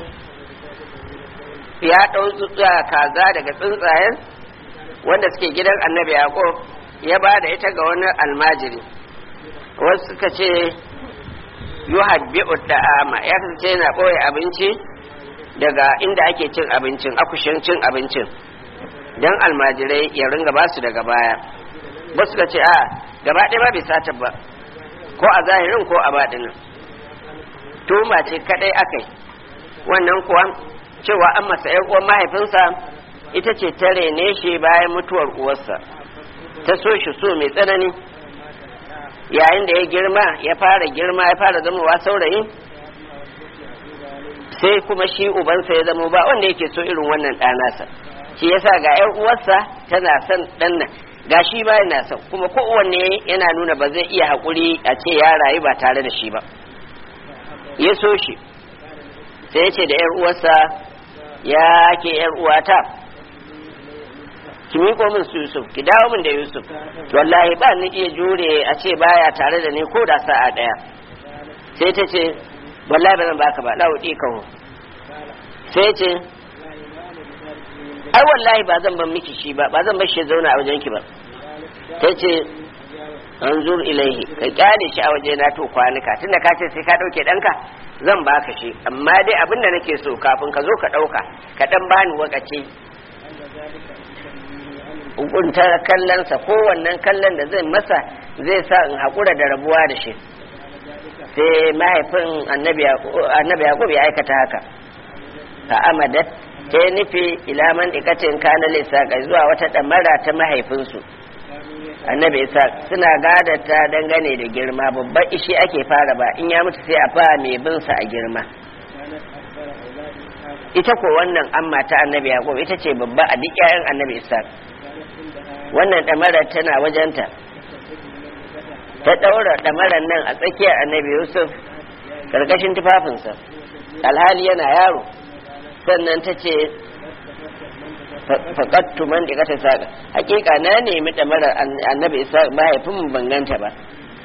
ya ɗau kaza daga tsuntsayen wanda suke gidan annabi yaƙob ya ba da ita ga wani almajiri wasu suka ce yu habbi'u da'ama ya kasance yana ɓoye abinci daga inda ake cin abincin akushin cin abincin don almajirai ya ringa basu daga baya ba suka ce a gaba ɗaya ba bai sata ba ko a zahirin ko a baɗinin tuma ce kaɗai aka yi wannan kuwa cewa an masa ‘yan uwan mahaifinsa ita ce ta rene shi bayan mutuwar uwarsa ta so shi so mai tsanani yayin da ya girma ya fara girma ya fara zamowa saurayi sai kuma shi ubansa ya zama ba wanda yake so irin wannan ɗanasa shi yasa ga ‘yan uwarsa tana son ɗan nan ga shi ba yana son kuma kowanne yana nuna ba zai iya haƙuri a ce ya rayu ba tare da shi ba ya so shi sai ya ce da ‘yar uwarsa ya ke ‘yar uwata ki miƙo min su Yusuf ki dawo min da Yusuf wallahi ba ni iya jure a ce baya tare da ni ko da sa'a ɗaya sai ta ce wallahi ba zan baka ba la'udi kawo sai ce ai wallahi ba zan ban miki shi ba ba zan bar shi zauna a wajen ki ba ta ce anzur ilaihi ka kyale shi a waje na to kwanuka tunda ka ce sai ka dauke danka zan baka shi amma dai abin da nake so kafin ka zo ka dauka ka dan bani wakaci hukunta kallonsa ko wannan kallon da zai masa zai sa in haƙura da rabuwa da shi sai mahaifin annabi yaƙub ya aikata haka ka amadat ta yi nufi ilaman ikatin kana lissa zuwa wata ɗamara ta mahaifinsu annabi isa suna gadata dangane da girma babban ishi ake fara ba in ya mutu sai a fa mai bin sa a girma ita ko wannan amma ta annabi yaqub ita ce babba a duk ƴaƴan annabi isa wannan damarar tana wajenta ta daura damarar nan a tsakiyar annabi yusuf karkashin tufafinsa alhali yana yaro sannan ta ce faƙattu man da kata saƙa hakika na nemi ɗamarar annabi isa mahaifin mu banganta ba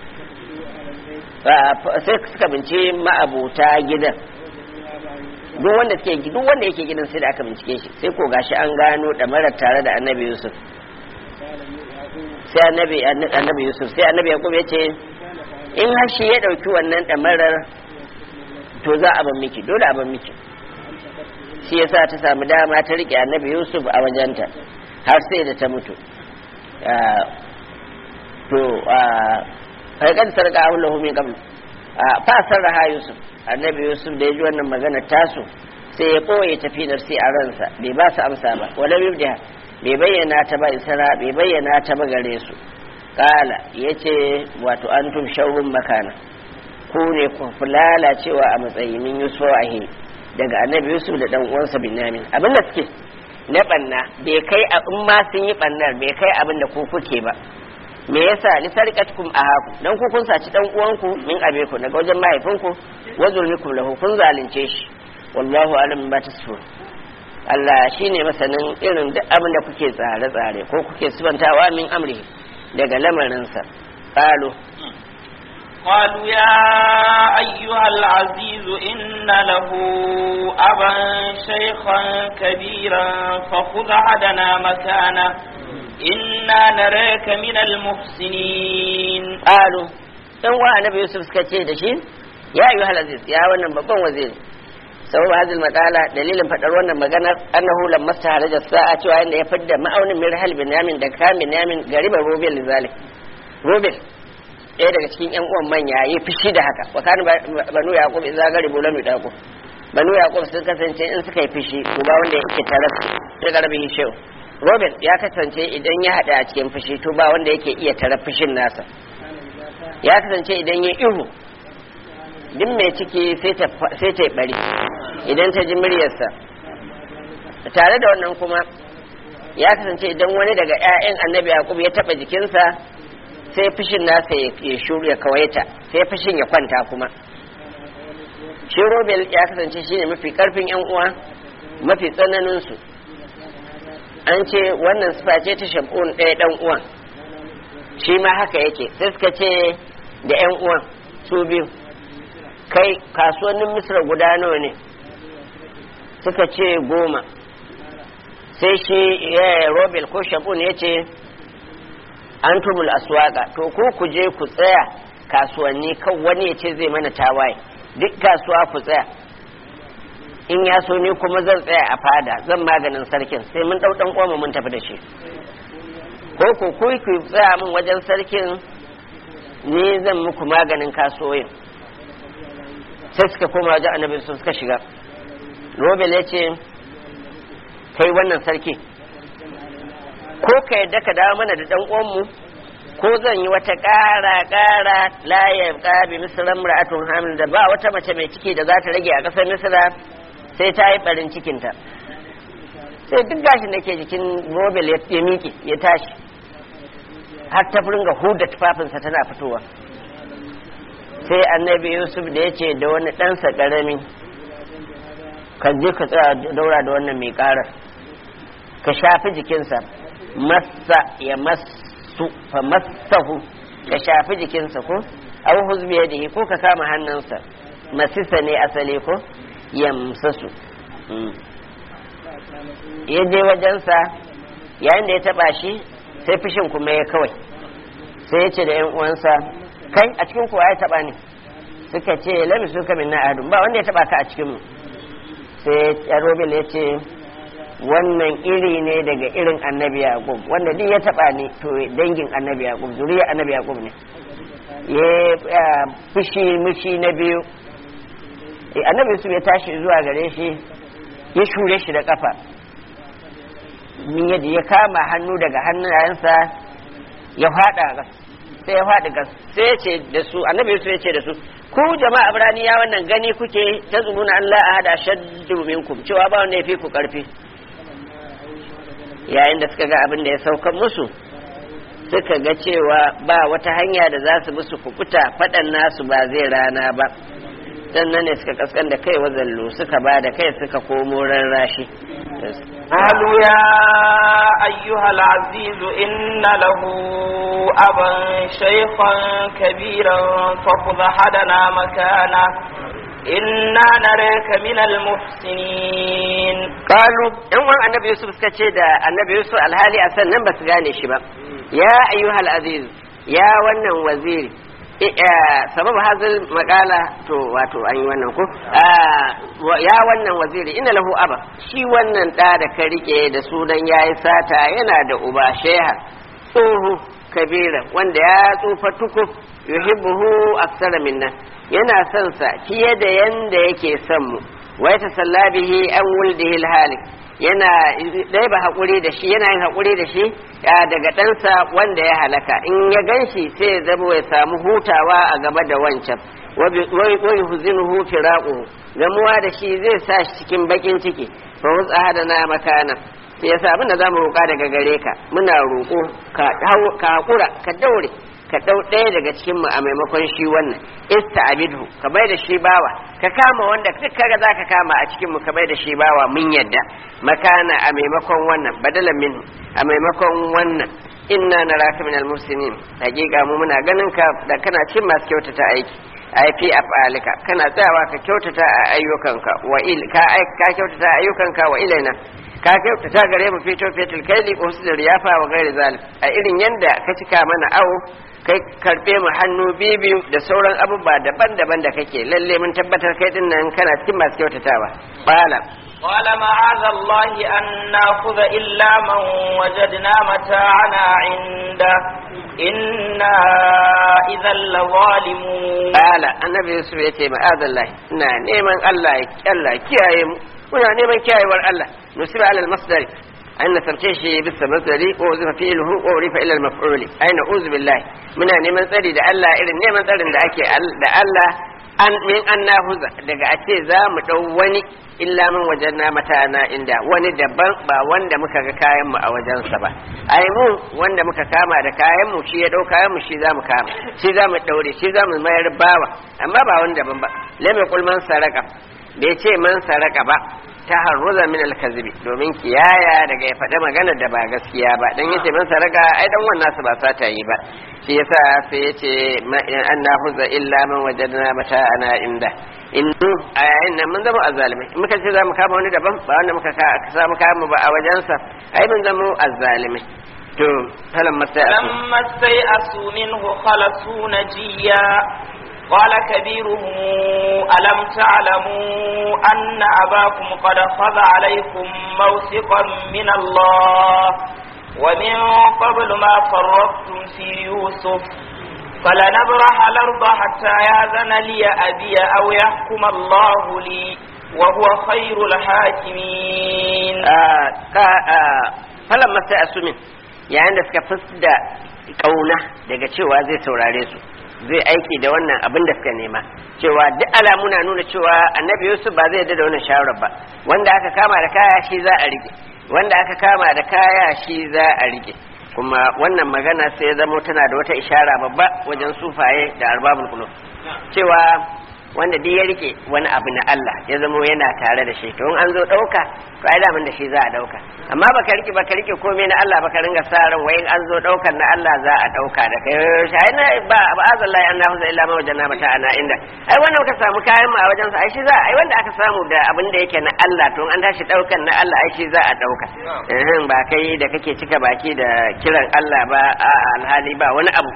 sai suka bince ma'abuta gidan duk wanda suke duk wanda yake gidan sai da aka bincike shi sai ko gashi an gano ɗamarar tare da annabi yusuf sai annabi annabi yusuf sai annabi yaqub ya ce in har shi ya ɗauki wannan ɗamarar to za a ban miki dole a ban miki shi yasa ta samu dama ta rike annabi yusuf a wajenta har sai da ta mutu to farkar sarka ahullahu min qabl fa sarraha yusuf annabi yusuf da ya ji wannan magana tasu sai ya ɓoye tafinar sai a ransa bai ba su amsa ba wala yubdiha bai bayyana ta ba isra bai bayyana ta ba gare su kala yace wato antum shawrun makana ku ne ku lalacewa a matsayi min yusuf ahi daga annabi yusuf da dan uwansa binyamin abin da suke na banna bai kai a in ma sun yi bannar bai kai abin da ku kuke ba me yasa li sarqatkum ahaku dan ku kun saci dan uwanku min abeku daga wajen mahaifinku wa zulmikum lahu kun zalunce shi wallahu alam ba tasfur Allah shine masanin irin duk abin da kuke tsare tsare ko kuke sifantawa min amri daga lamarinsa qalu قالوا يا أيها العزيز إن له أبا شيخا كبيرا فخذ عدنا مكانه إنا نراك من المحسنين قالوا dan wa annabi yusuf suka ce da shi ya ayyuha aziz ya wannan babban waziri sababu hadil maqala dalilin fadar wannan maganar annahu lamma staharaja sa'a cewa inda ya fidda ma'aunin mirhal binyamin da kamin yamin gariban rubil lizalik rubil ɗaya daga cikin yan uwan manya yi fushi da haka wa kana banu yaqub idza garibu lam yaqub banu yaqub sun kasance in suka yi fushi uba wanda yake tare da garbi shehu robin ya kasance idan ya hada a cikin fushi to ba wanda yake iya tare fushin nasa ya kasance idan ya ihu duk mai ciki sai ta yi bari idan ta ji muryarsa tare da wannan kuma ya kasance idan wani daga 'ya'yan annabi yaqub ya taba jikinsa sai fushin nasa ya shuru ya kawaita sai fushin ya kwanta kuma shi robel ya kasance shine mafi karfin yan uwa mafi tsananin su an ce wannan sifa ce ta shamun ɗaya ɗan uwan shi ma haka yake sai suka ce da yan uwan su biyu kai kasuwannin misra guda nawa ne suka ce goma sai shi robel ko shamun ya ce an tumul aswaka to ko ku je ku tsaya kasuwanni kan wani ya ce zai mana tawaye duk kasuwa ku tsaya in ya so ni kuma zan tsaya a fada zan maganin sarkin sai mun dau dan koma mun tafi da shi ko ku ku ku tsaya min wajen sarkin ni zan muku maganin kasuwoyin sai suka koma wajen annabi su suka shiga robel ya ce kai wannan sarki ko ka yadda ka dawo mana da dan uwanmu ko zan yi wata ƙara ƙara la ya bi misran ra'atun hamil da ba wata mace mai ciki da za ta rage a ƙasar misra sai ta yi barin cikinta sai duk gashin da ke jikin robel ya miƙe ya tashi har ta furinga huda tufafinsa tana fitowa sai annabi yusuf da ya ce da wani ɗansa ƙarami ka je ka tsaya daura da wannan mai ƙarar ka shafi jikinsa massa ya massu fa massahu ka shafi jikinsa ko aw huzbi yadihi ko ka kama hannunsa masisa ne asali ko yamsasu ya je wajensa yayin da ya taba shi sai fushin kuma ya kawai sai ya ce da yan uwansa kai a cikin kuwa ya taba ne suka ce lami suka min na ahadun ba wanda ya taba ka a cikin mu sai ya robil ya ce wannan iri ne daga irin annabi yaqub wanda duk ya taba ni to dangin annabi yaqub zuriya annabi yaqub ne ya fushi mushi na biyu annabi yusuf ya tashi zuwa gare shi ya shure shi da kafa min yadda ya kama hannu daga hannayensa ya fada gas sai ya fadi gas sai ya ce da su annabi Yusuf ya ce da su ku jama'a ibraniya wannan gani kuke ta zumuna Allah a hada shaddu minkum cewa ba wanda ya fi ku karfi yayin da suka ga abin da ya saukan musu suka ga cewa ba wata hanya da za su musu kukuta faɗan nasu ba zai rana ba sannan ne suka kaskan da kai wazallo suka ba da kai suka komo rarrashi قالوا يا أيها العزيز إن له أبا شيخا كبيرا فخذ أحدنا مكانه إنا نراك من المحسنين قالوا إن وان النبي يوسف سكتشي دا النبي يوسف الهالي أسنن بس غاني شباب يا أيها العزيز يا ونن وزيري sababu hazil makala to wato an yi wannan ko ya wannan waziri ina lahu aba shi wannan da da ka rike da sunan yayi sata yana da uba sheha tsohu kabira wanda ya tsufa tuku yuhibbuhu aksara minna yana son sa fiye da yanda yake son mu wa yatasalla bihi an wuldihi halik yana dai ba haƙuri da shi yana yin haƙuri da shi daga ɗansa wanda ya halaka in ya gan shi sai ya zama ya samu hutawa a gaba da wancan wai huzinuhu firaquhu gamuwa da shi zai sa shi cikin bakin ciki fa wutsa hada na makana sai yasa abin da zamu roƙa daga gare ka muna roƙo ka haƙura ka daure ka ɗau ɗaya daga cikin mu a maimakon shi wannan ista'bidhu ka bai da shi bawa ka kama wanda duk kaga zaka kama a cikin mu ka bai da shi bawa mun yadda makana a maimakon wannan badalan min a maimakon wannan inna naraka minal muslimin hakika mu muna ganin ka da kana cikin masu kyautata aiki ai fi afalika kana tsayawa ka kyautata a ayyukanka wa il ka ka kyautata a ayyukanka wa ilaina ka kyautata gare mu fito fetul kaili usul riyafa wa gairi zalim a irin yanda ka cika mana awo kai karbe mu hannu bibiyu da sauran abubuwa daban-daban da kake lalle mun tabbatar kai din nan kana cikin masu kyautatawa bala قال معاذ الله أن نأخذ إلا من وجدنا متاعنا عنده إنا إذا لظالمون قال النبي يوسف يتي معاذ الله نا نيمان الله الله كياي muna neman kiyayewar Allah nusiba alal masdari an nasarce shi bisa masdari ko zufa fi'luhu ko rifa ila al-maf'ul ay na'udhu billahi muna neman tsari da Allah irin neman tsarin da ake da Allah an min an nahuza daga a ce za mu dau wani illa min wajenna matana inda wani daban ba wanda muka ga kayan mu a wajensa ba ai mu wanda muka kama da kayan mu shi ya dau kayan mu shi za mu kama shi za mu daure shi za mu mayar bawa amma ba wani daban ba lam yaqul man saraka bai ce man saraka ba ta harruza min alkazibi domin kiyaya daga ya faɗi magana da ba gaskiya ba dan yace man saraka ai dan wannan su ba sata yi ba shi yasa sai yace an nahuza illa man wajadna mata ana inda in a yayin nan mun zama azzalimai in muka ce za mu kama wani daban ba wanda muka samu kama ba a wajensa ai mun zama azzalimai to falamma sai فلما استيئسوا منه خلصوا نجيا قال كبيرهم ألم تعلموا أن أباكم قد خذ عليكم موثقا من الله ومن قبل ما فرطتم في يوسف فلنبرح الأرض حتى يأذن لي أبي أو يحكم الله لي وهو خير الحاكمين فلما استيأسوا منه yayin da suka fusda kauna daga cewa zai saurare su zai aiki da wannan abin da suka nema cewa duk alamu na nuna cewa annabi yusuf ba zai yarda da wannan shawarar ba wanda aka kama da kaya shi za a rike wanda aka kama da kaya shi za a rike kuma wannan magana sai ya zamo tana da wata ishara babba wajen sufaye da arbabul qulub cewa wanda duk ya rike wani abu na Allah ya zamo yana tare da shi to in an zo dauka to ai daman da shi za a dauka amma baka rike baka rike komai na Allah baka ringa sa ran wayin an zo daukan na Allah za a dauka da kai shi na ba ba azallahi annahu za illa ma wajanna mata ana inda ai wannan ka samu kayan mu a wajen sa ai shi za ai wanda aka samu da abin da yake na Allah to an tashi daukan na Allah ai shi za a dauka eh ba kai da kake cika baki da kiran Allah ba a alhali ba wani abu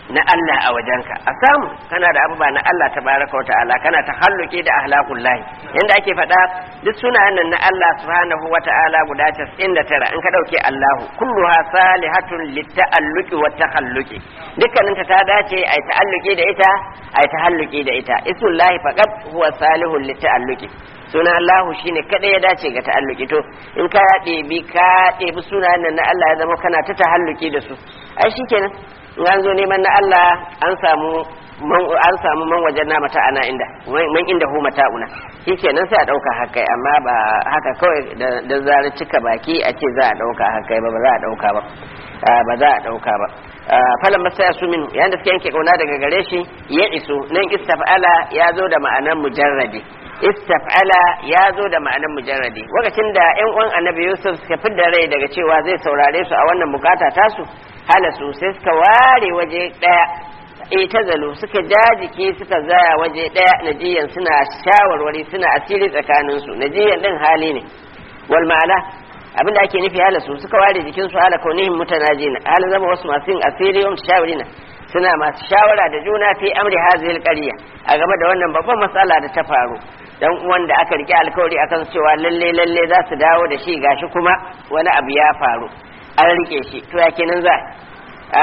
na Allah a wajenka a samu kana da abubuwa na Allah tabaraka wa ta'ala kana tahalluki da ahlaqul lahi yanda ake faɗa duk sunayen nan na Allah subhanahu wa ta'ala guda 99 in ka dauke Allahu kulluha salihatun litta'alluqi wa tahalluqi dukkanin ta ta dace ai ta'alluki da ita ai tahalluki da ita ismullahi faqat huwa salihun litta'alluqi suna Allahu shine kada ya dace ga ta'alluki to in ka ɗebi ka ɗebi sunayen nan na Allah ya zama kana ta tahalluki da su ai shikenan in an zo neman na Allah an samu an samu man wajen na mata ana inda man inda hu mata una shikenan sai a dauka haka amma ba haka kawai da zarar cika baki a ce za a dauka haka ba ba za a dauka ba ba za a dauka ba falan masa ya su min yayin da suka yanke kauna daga gare shi ya iso nan istaf'ala ya zo da ma'anan mujarradi istaf'ala ya zo da ma'anan mujarradi lokacin da yan uwan annabi yusuf suka fidda rai daga cewa zai saurare su a wannan bukata tasu halasu sai suka ware waje daya itazalu suka jajike suka zaya waje daya najiyan suna shawarwari suna asiri tsakanin su najiyan din hali ne wal ma'ana abinda ake nufi halasu suka ware jikin su hala kaunihim mutanajina hala zama wasu masu yin asiri yau shawarina suna masu shawara da juna fi amri hazil qarya a game da wannan babban matsala da ta faru dan uwan da aka rike alkawari akan cewa lalle lalle za su dawo da shi gashi kuma wani abu ya faru an rike shi to ya kenan za a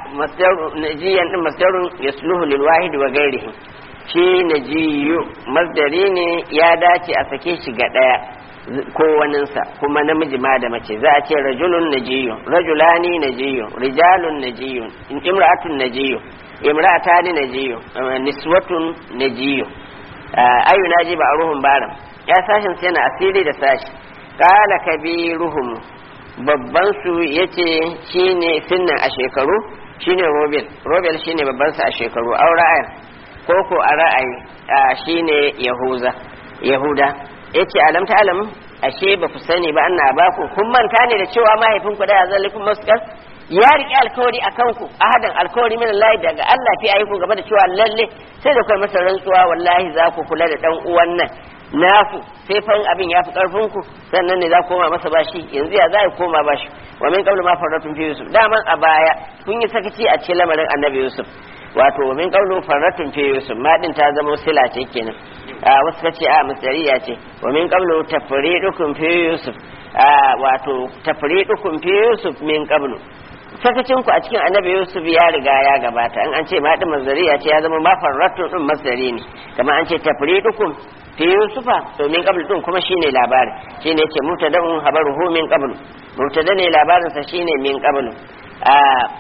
najiyan din masdarun yasluhu lil wahid wa ghairihi shi najiyu masdari ne ya dace a sake shi ga daya ko waninsa kuma namiji ma da mace za a ce rajulun najiyun rajulani najiyun rijalun najiyun imra'atun najiyun imra'atani najiyun niswatun najiyun ayu naji ba ruhun baram ya sashin sai na asiri da sashi qala kabiruhum babban su yace shine sinnan a shekaru shine robel robel shine babban sa a shekaru au ra'ayin ko ko a ra'ayi shine yahuza yahuda yace alam ta alam ashe ba ku sani ba anna ba ku kun manta ne da cewa mahaifin ku da ya zalikum maskar ya riƙe alkawari a kanku ahadan alkawari min Allah daga Allah fi ayyuku gaba da cewa lalle sai da kai masa rantsuwa wallahi za ku kula da dan uwan nan naku sai fa abin ya fi karfin ku sannan ne za ku koma masa bashi yanzu ya za ku koma bashi wa min qablu ma faratun fi yusuf daman a baya kun yi sakaci a cikin lamarin annabi yusuf wato wa min qablu faratun fi yusuf ma din ta zama sila ce kenan a wasu kace a masariya ce wa min qablu tafridukum fi yusuf wato tafridukum fi yusuf min qablu sakacin ku a cikin annabi yusuf ya riga ya gabata in an ce ma din masariya ce ya zama ma faratun din masari ne kamar an ce tafridukum fi yusufa to min qabl din kuma shine labari shine yace mutada'un habaruhu min qabl mutada ne labarin sa shine min qabl a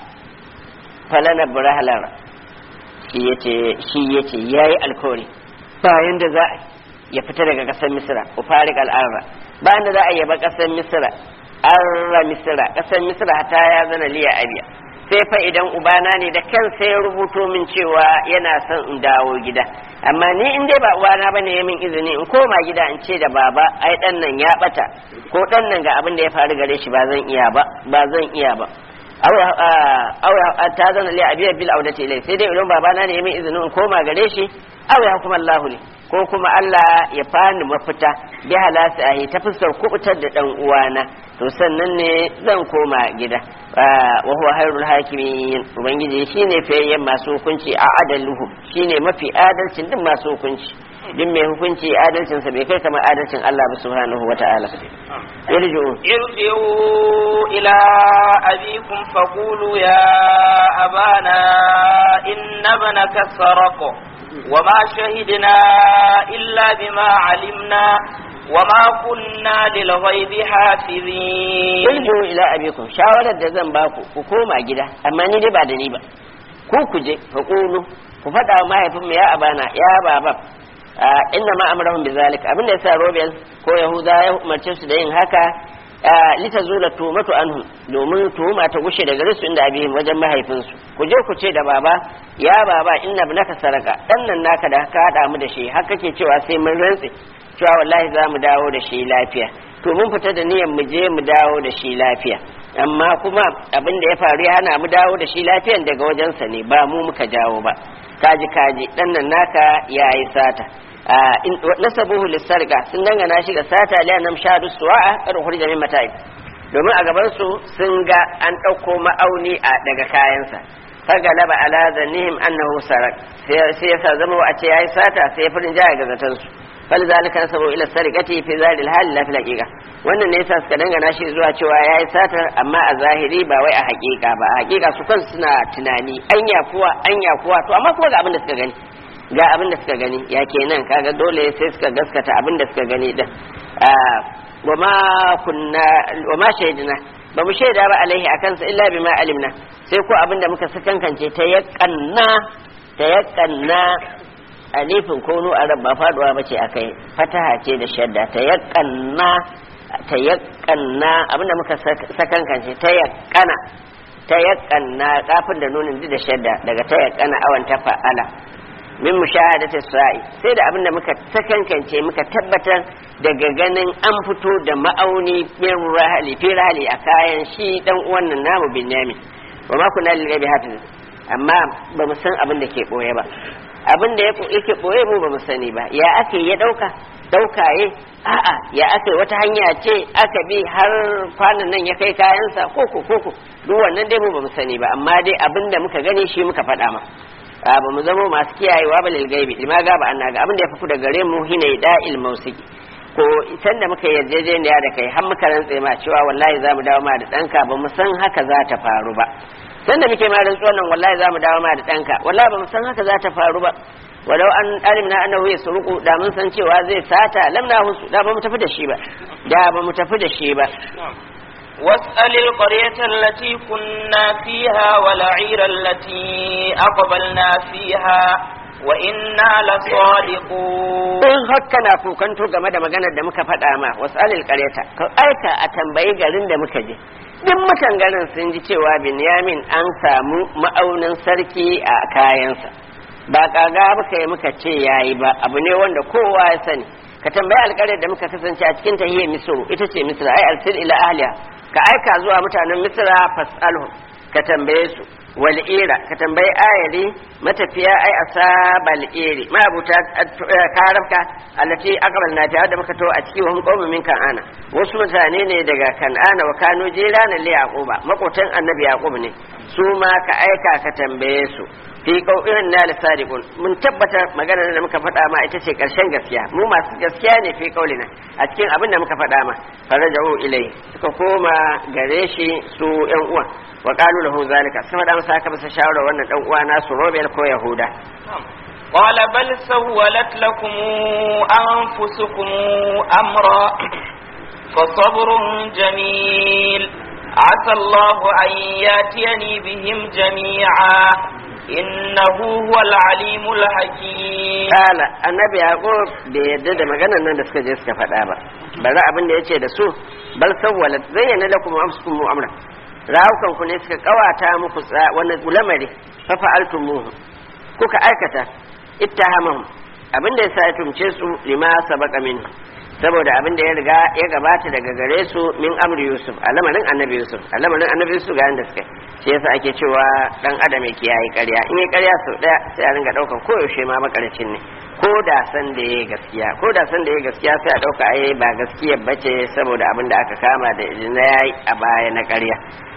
falana burahlar shi yace shi yace yayi alkawari bayan da za ya fita daga kasar misra ufarik al'arra bayan da za a yaba kasar misra arra misra kasar misra ta ya zana liya abiya sai fa idan ubana ne da kansa ya rubuto min cewa yana son in dawo gida amma ni in dai ba uwana bane ya min izini in koma gida in ce da baba ai dan nan ya bata ko dan nan ga abin da ya faru gare shi ba zan iya ba ba zan iya ba aw ta zana li abiya bil audati ilai sai dai idan babana ne ya min izinin in koma gare shi aw ya kuma Allah ne ko kuma Allah ya fani mafita bi halasi ahi ta fuskar kubutar da dan uwana to sannan ne zan koma gida wa huwa hayrul hakimin ubangiji shine fayayyen masu hukunci a adaluhu shine mafi adalcin din masu hukunci din mai hukunci adalcin sa bai kai kamar adalcin Allah ba subhanahu wata'ala irju irji'u ila abikum faqulu ya abana inna banaka saraqa وما شهدنا إلا بما علمنا وما كنا للغيب حافظين irji'u ila abikum shawarar da zan baku ku koma gida amma ni dai ba da ni ba ku ku je fa qulu ku faɗa wa mahaifin mu ya abana ya baba inna ma amrahum bizalik abin da yasa Robel ko Yahuda ya umarce su da yin haka lita zula tumatu anhu domin tuhuma ta gushe daga risu inda abihim wajen mahaifinsu ku je ku ce da baba ya baba inna ibnaka saraka dan nan naka da ka hada mu da shi har kake cewa sai mun rantse cewa wallahi za mu dawo da shi lafiya to mun fita da niyyar mu je mu dawo da shi lafiya amma kuma abin da ya faru ya hana mu dawo da shi lafiyan daga wajensa ne ba mu muka jawo ba kaji kaji dan nan naka yayi sata nasabuhu lissarga sun dangana shi ga sata liya nam shadu suwa'a kar hurja min mata'i domin a gaban su sun ga an ɗauko ma'auni a daga kayansa fagalaba ala zannihim annahu sarak sai ya sa zama a ce yayi sata sai ya farin jaya ga zaton su fal zalika nasabu ila sarikati fi zalil hal la fil haqiqa wannan ne yasa suka dangana shi zuwa cewa yayi satar amma a zahiri ba wai a haqiqa ba a haqiqa su kansu suna tunani anya kuwa anya kuwa to amma kuma ga abin da suka gani ga abin da suka gani ya kenan kaga dole sai suka gaskata abin da suka gani din wa ma kunna wa ma shaidina ba mu shaida ba alaihi akan sa illa bima alimna sai ko abin da muka sakankance ta yakanna ta yakanna alifin ko nu arab ba faduwa bace akai fataha ce da shadda ta yakanna ta yakanna abin da muka sakankance ta yakana ta yakanna kafin da nunin da shadda daga ta yakana awan ta fa'ala min mushahadati sa'i sai da abinda muka sakankance muka tabbatar daga ganin an fito da ma'auni min rahali fi rahali a kayan shi dan uwan nan namu binyamin wa ma kunna lil ghaibi hafiz amma ba mu san abin da ke boye ba abin da yake boye mu ba mu sani ba ya ake ya dauka daukaye a'a ya ake wata hanya ce aka bi har kwanan nan ya kai kayansa koko koko duk wannan dai mu ba mu sani ba amma dai abin da muka gani shi muka faɗa ma ba mu zama masu kiyayewa ba lil gaibi lima ga ba annaga abin da ya fi da gare mu hina da'il mausiki ko san da muka yarjejeniya da kai har muka rantse ma cewa wallahi za mu dawo ma da ɗanka ba mu san haka za ta faru ba san da muke ma rantsuwan nan wallahi za mu dawo ma da ɗanka wallahi ba mu san haka za ta faru ba walau an alimna annahu yasruqu da mun san cewa zai sata lamna husu da ba mu tafi da shi ba da ba mu tafi da shi ba واسأل القرية التي كنا فيها والعير التي أقبلنا فيها وإنا لصادقون in haka na kukanto game da maganar da muka faɗa ma wasu alil ƙaryata ka aika a tambayi garin da muka je duk mutan garin sun ji cewa binyamin an samu ma'aunin sarki a kayansa ba kaga muka yi muka ce yayi ba abu ne wanda kowa ya sani ka tambayi alƙaryar da muka kasance a cikin tahiyar misru ita ce misra ai arsil ila ahliya ka aika zuwa mutanen misra fasalhu ka tambaye su wal'ira ka tambayi ayari matafiya ai asabal iri ma'abuta karabka allati aqbal na da muka to a ciki wa hum qaumun min kan'ana wasu mutane ne daga kan'ana wa kanu jirana li yaquba makotan annabi yaqub ne su ma ka aika ka tambaye su fi qaumin na sadiqun mun tabbatar maganar da muka faɗa ma ita ce ƙarshen gaskiya mu masu gaskiya ne fi qaulina a cikin abin da muka faɗa ma farajahu ilai suka koma gare shi su yan uwan wa qalu lahu zalika sai da masa aka masa shawara wannan dan uwa nasu Robel ko Yahuda قال بل سولت لكم أنفسكم أمرا فصبر جميل عسى الله أن ياتيني بهم جميعا إنه هو العليم الحكيم قال النبي يعقوب بيدد magana nan da suka je suka faɗa ba bari abin da yace da su bal sawwalat zayyana lakum amsukum amra rawukan ku ne suka kawata muku wani lamari fa fa'altumuhu kuka aikata ittahamahum abin da yasa ya tumce su lima sabaqa min saboda abin da ya riga ya gabata daga gare su min amri yusuf a lamarin annabi yusuf a lamarin annabi yusuf ga yanda suka shi yasa ake cewa dan adam yake yayi ƙarya in yi ƙarya sau ɗaya sai a ringa ɗaukan koyaushe ma makarcin ne ko da san da yayi gaskiya ko da san da yayi gaskiya sai a ɗauka ai ba gaskiya bace saboda abin da aka kama da na yayi a baya na ƙarya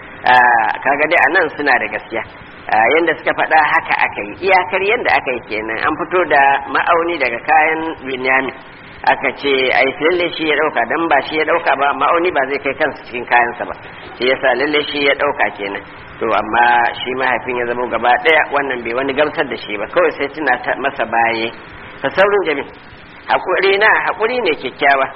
kaga dai anan suna da gaskiya yanda suka faɗa haka aka yi iyakar yanda aka yi kenan an fito da ma'auni daga kayan binyamin aka ce ai lalle shi ya dauka dan ba shi ya dauka ba ma'auni ba zai kai kansa cikin kayansa ba shi yasa lalle shi ya dauka kenan to amma shi mahaifin ya zama gaba daya wannan bai wani gamsar da shi ba kawai sai tuna masa baye fa saurin jami hakuri na hakuri ne kyakkyawa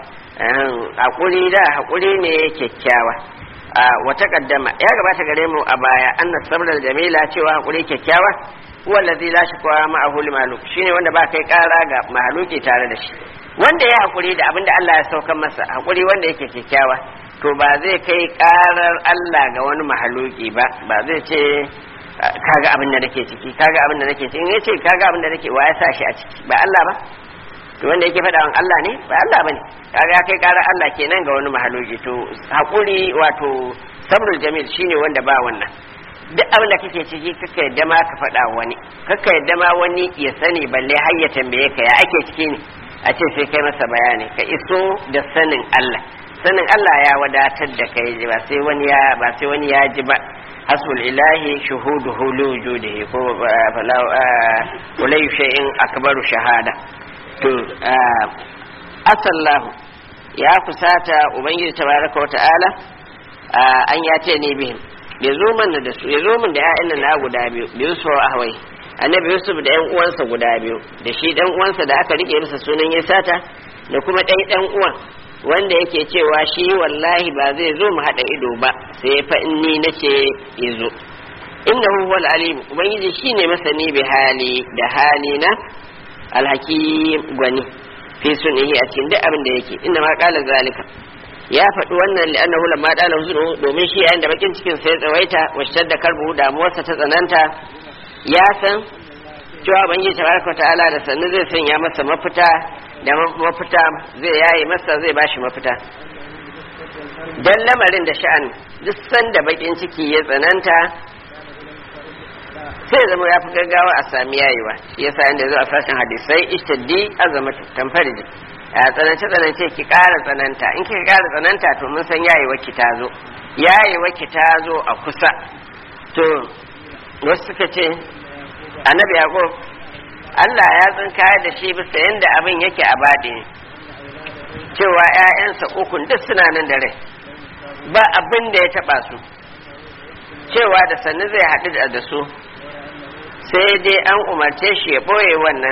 hakuri da hakuri ne kyakkyawa wata kaddama ya gabata gare mu a baya annas sabral jamila cewa hakuri kyakkyawa huwa allazi la shakwa ma'ahu limaluk shine wanda ba kai kara ga mahaluki tare da shi wanda ya hakuri da abinda Allah ya saukan masa hakuri wanda yake kyakkyawa to ba zai kai karar Allah ga wani mahaluki ba ba zai ce kaga abin da nake ciki kaga abin da nake ciki in yace kaga abin da nake wa ya sa shi a ciki ba Allah ba to wanda yake faɗa wa Allah ne ba Allah bane kaga ya kai karar Allah kenan ga wani mahaluki to hakuri wato sabrul jamil shine wanda ba wannan duk abin da kake ciki kaka yadda ma ka faɗa wani kaka yadda ma wani ya sani balle har ya tambaye ka ya ake ciki ne a ce sai kai masa bayani ka iso da sanin Allah sanin Allah ya wadatar da kai ba sai wani ya ba sai wani ya ji ba hasbul ilahi shuhuduhu li wujudihi ko fala wala shay'in akbaru shahada to asallahu ya kusata ubangiji tabaraka wata'ala an ya ce ne bihim ya zo mana da su ya zo min da ƴaƴan na guda biyu biyu su ahwai annabi yusuf da ƴan uwansa guda biyu da shi ɗan uwansa da aka rike masa sunan ya sata da kuma ɗan ɗan uwan wanda yake cewa shi wallahi ba zai zo mu haɗa ido ba sai fa in ni nace ya zo innahu huwal alim ubangiji shine masani bi hali da hali na alhakim gwani fi sunihi a cikin duk abin da yake inda ma kala zalika ya faɗi wannan li'annahu lamma dala huzuru domin shi yayin da bakin cikin sai tsawaita washtar da karbu damuwarsa ta tsananta ya san cewa ubangiji tabaraka ta'ala da sannu zai sanya masa mafita da mafita zai yaye masa zai bashi mafita dan lamarin da sha'an duk sanda bakin ciki ya tsananta sai zama ya fi gaggawa a sami yayewa shi yasa inda zuwa sashen hadisai ishtaddi azamatu tamfarji a tsanance tsanance ki ƙara tsananta in kika ƙara tsananta to mun san yayewa ki ta zo yayewa ki ta zo a kusa to wasu suka ce annabi yaqub Allah ya tsinka da shi bisa yanda abin yake a baɗi cewa ƴaƴansa ukun duk suna nan da rai ba abin da ya taɓa su cewa da sannu zai haɗu da su sai dai an umarce shi ya ɓoye wannan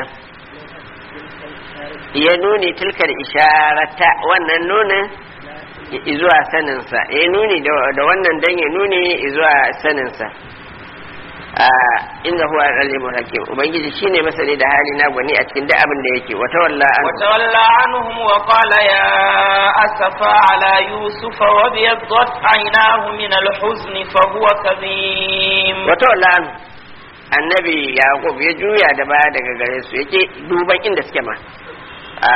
ya nuni tilkar isharata wannan nunin zuwa saninsa ya nuni da wannan dan ya nuni zuwa saninsa inda huwa al-alimul hakim ubangiji shine masani da hali na gwani a cikin duk abin da yake wata walla an wata walla anhum wa qala ya asafa ala yusuf wa biyaddat aynahu min al-huzn fa huwa kadhim wata walla an annabi yaqub ya juya da baya daga gare su yake duban inda suke ma a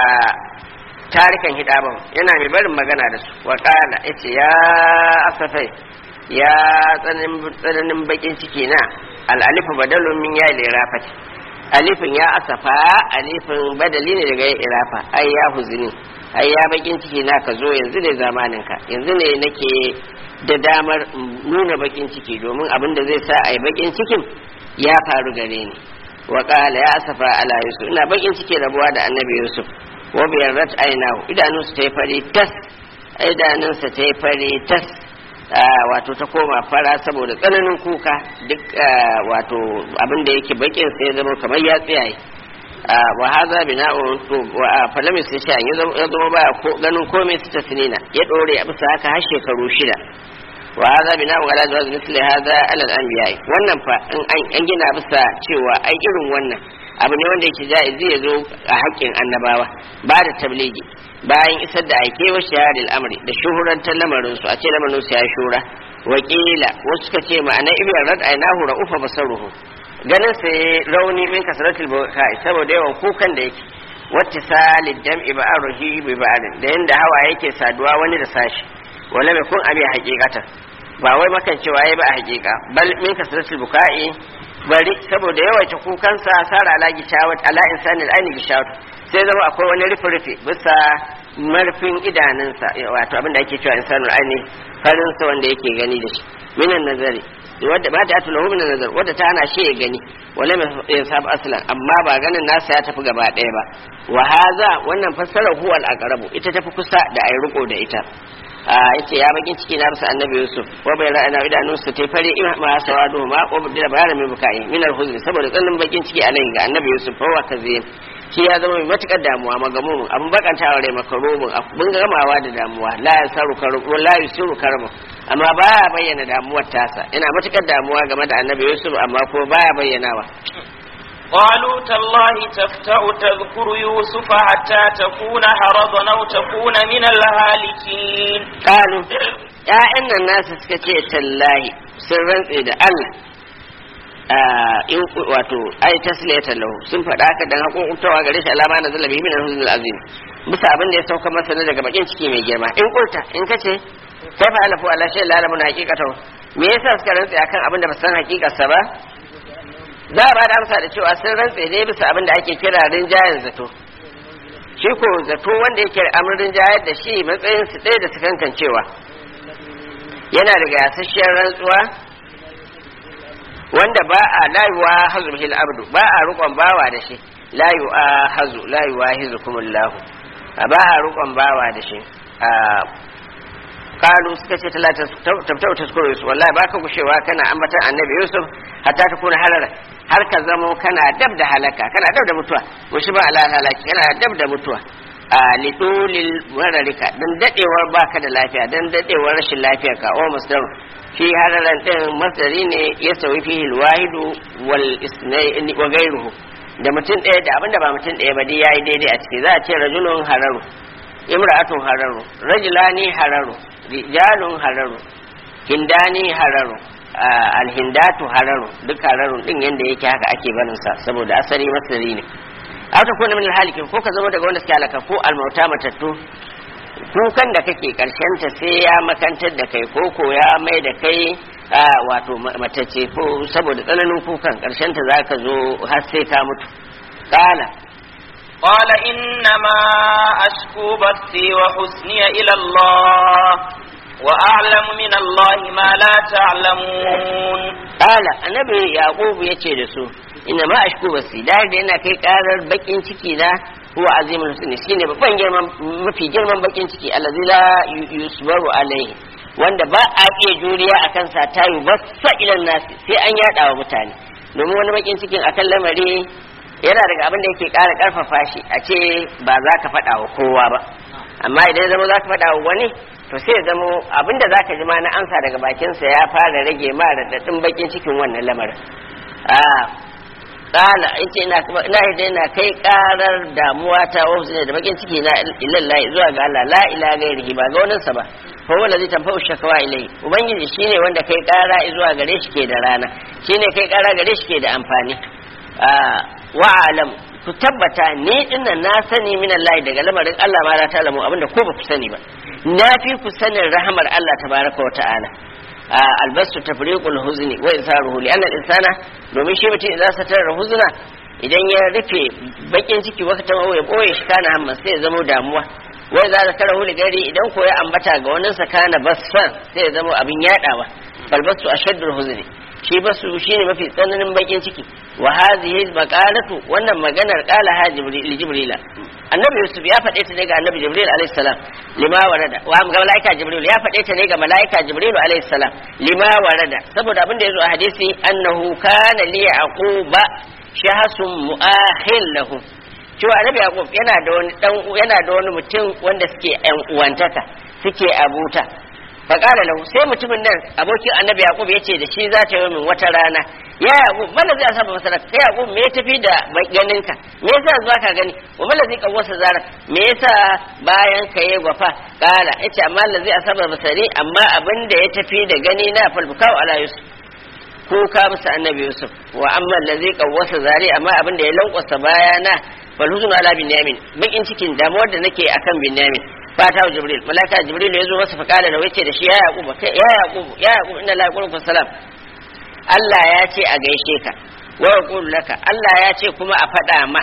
tarikan hidaban yana mai barin magana da su wa qala yace ya asafai ya tsananin bakin ciki na al'alifu badalun min ya lirafati alifin ya asafa alifin badali ne daga irafa ai ya huzuni ai ya bakin ciki na ka zo yanzu ne zamanin ka yanzu ne nake da damar nuna bakin ciki domin abin da zai sa ai bakin cikin ya faru gare ni wa qala ya asafa ala yusuf ina bakin ciki rabuwa da annabi yusuf wa biyarrat ainahu idanunsa ta yi fari tas idanunsa ta yi fari tas wato ta koma fara saboda tsananin kuka duk wato abin da yake bakin sai ya zama kamar ya tsiyaye wa haza bina'un to wa falamis ya sha ya zama ba ganin komai su ta sinina ya dore a bisa haka har shekaru shida wa haza bina'un ala jawaz misli haza ala al-anbiya wannan fa an gina bisa cewa ai irin wannan abu ne wanda yake ja'izi ya zo a haƙƙin annabawa ba da tabligi bayan isar da aike wa shahadil amri da shuhurantar lamarin su a ce lamarin su ya shura wakila wasu suka ce ma'ana ibn rad ainahu ra'ufa basaruhu ganin sa rauni min kasratil bukai saboda yawan kukan da yake wattisalid dam'i ba'ruhi bi ba'rin da yanda hawa yake saduwa wani da sashi wala mai kun abi haqiqatan ba wai makan cewa yayi ba a haqiqa bal min kasratil bukai bari saboda yawaita kukansa sara ala gishawat ala insanil aini gishawat sai zama akwai wani rufe-rufe bisa marfin idanunsa wato abin da ake cewa insanul aini farinsa wanda yake gani da shi minan nazari wadda ba ta atula minan nazar wadda ta hana shi ya gani wala mai sab aslan amma ba ganin nasa ya tafi gaba ɗaya ba wa haza wannan fassarar huwal aqrabu ita tafi kusa da ayi riko da ita yace ya bakin ciki na rasa annabi yusuf wa bai ra'ana idanun su tai fare ima ma sawadu ma ko da bayana mai bukai min al-huzni saboda tsanin bakin ciki alai ga annabi yusuf fa wa kazin shi ya zama mai matukar damuwa magamun abin bakantawa rai makarubin abin gamawa da damuwa la yasaru karubu la yusiru karbu amma baya bayyana damuwar tasa yana matukar damuwa game da annabi yusuf amma ko baya bayyanawa قالوا تالله تفتأ تذكر يوسف حتى تكون حرضا أو تكون من الهالكين قالوا يا إن الناس سكتي تالله سرا إذا الله in wato ai tasliyatan lahu sun faɗa haka dan hakuntawa gare shi alama na zalabi min al-huzn al-azim bisa abin da ya sauka masa na daga bakin ciki mai girma in kulta in kace kai fa alafu ala shay la alamu haqiqatan me yasa suka rantsa akan abin da ba san haqiqarsa ba za a ba da amsa da cewa sun rantse ne bisa abin da ake kira rinjayen zato shi ko zato wanda yake amrin rinjayar da shi matsayin su ɗaya da su kankan cewa yana daga yasasshiyar rantsuwa wanda ba a la yuwahazu bil abdu ba a rukon bawa da shi la yuwahazu la yuwahizukumullahu ba a rukon bawa da shi kalu suka ce talata tabtau taskuru yusuf wallahi baka gushewa kana ambatan annabi yusuf hatta ta kuna harara har ka zamo kana dab da halaka kana dab da mutuwa mushi ba ala halaki kana dab da mutuwa a lidulil mararika dan dadewar baka da lafiya dan dadewar rashin lafiya ka o masdar fi hararan din masdari ne ya sauyi fihi alwahidu wal isnaini wa ghayruhu da mutum ɗaya da abinda ba mutum ɗaya ba dai yayi daidai a ciki za a ce rajulun hararu imra'atun hararu rajulani hararu rijalun hararu hindani hararu alhindatu hararu duk hararun din yanda yake haka ake barin sa saboda asali masari ne aw ta kuna min alhalikin ko ka zama daga wanda suke halaka ko almauta matattu kukan da kake karshen ta sai ya makantar da kai ko ko ya mai da kai wato matacce ko saboda tsananin kukan karshen ta zaka zo har sai ka mutu kala قال إنما أشكو بثي وحزني إلى الله وأعلم من الله ما لا تعلمون قال النبي يعقوب يتي دسو إنما أشكو بثي da da yana kai karar bakin ciki na huwa azimul husni shine babban girman mafi girman bakin ciki allazi la yusbaru alaihi wanda ba a iya juriya akan sa tayu bassa ilan nasi sai an yada wa mutane domin wani bakin cikin akan lamari yana daga abin da yake ƙara ƙarfafa shi a ce ba za ka faɗa wa kowa ba amma idan zama za ka faɗa wa wani to sai ya zama abin da za ka ji ma na ansa daga bakinsa ya fara rage ma raɗaɗin bakin cikin wannan lamarin ƙala yace ina ina da ina kai ƙarar damuwa ta wasu ne da bakin ciki na ilallahi zuwa ga Allah la ilaha gairihi ba ga waninsa ba fa wala zai tanfa shakawa ilai ubangiji shine wanda kai ƙara zuwa gare shi ke da rana shine kai ƙara gare shi ke da amfani wa'alam ku tabbata ni dinnan na sani min Allah daga lamarin Allah ma la ta'lamu abinda ko ba ku sani ba na fi ku sanin rahamar Allah tabaraka wa ta'ala albastu tafriqul huzni wa isaruhu li anna al-insana domin shi mutum idan sa tara huzna idan ya rufe bakin ciki wakatan ya boye shi kana hamma sai ya zama damuwa wai za ka tara huli gari idan ko ya ambata ga wannan sa kana basfan sai ya zama abin yadawa balbastu ashaddul huzni shi basu shine mafi tsananin bakin ciki wa hadhihi maqalatu wannan maganar qala ha jibril jibrila annabi yusuf ya faɗe ta ne ga annabi jibril alayhi salam lima warada wa ga malaika jibril ya faɗe ta ne ga malaika jibril alayhi salam lima warada saboda abin da yazo a hadisi annahu kana li yaquba shahasun mu'ahil lahu cewa annabi yaqub yana da wani dan yana da wani mutum wanda suke yan uwantaka suke abuta faƙala lahu sai mutumin nan abokin annabi yaqub ya ce da shi za ta yi min wata rana ya yaqub mana zai asaba masara kai yaqub me ya tafi da ganinka me yasa zuwa ka gani wa mana zai kawwasa zara me yasa bayan ka yi gwafa kala yace amma la zai asaba masari amma abin da ya tafi da gani na falbukau ala yusuf ko ka musu annabi yusuf wa amma la zai kawwasa zari amma abin da ya lankwasa bayana falhuzun ala binyamin bakin cikin damuwar da nake akan binyamin fata wa jibril malaka jibril ya zo masa fa kala da wace da shi ya yaqub ya yaqub ya yaqub inna la yaqulu salam Allah ya ce a gaishe ka wa yaqulu laka Allah ya ce kuma a faɗa ma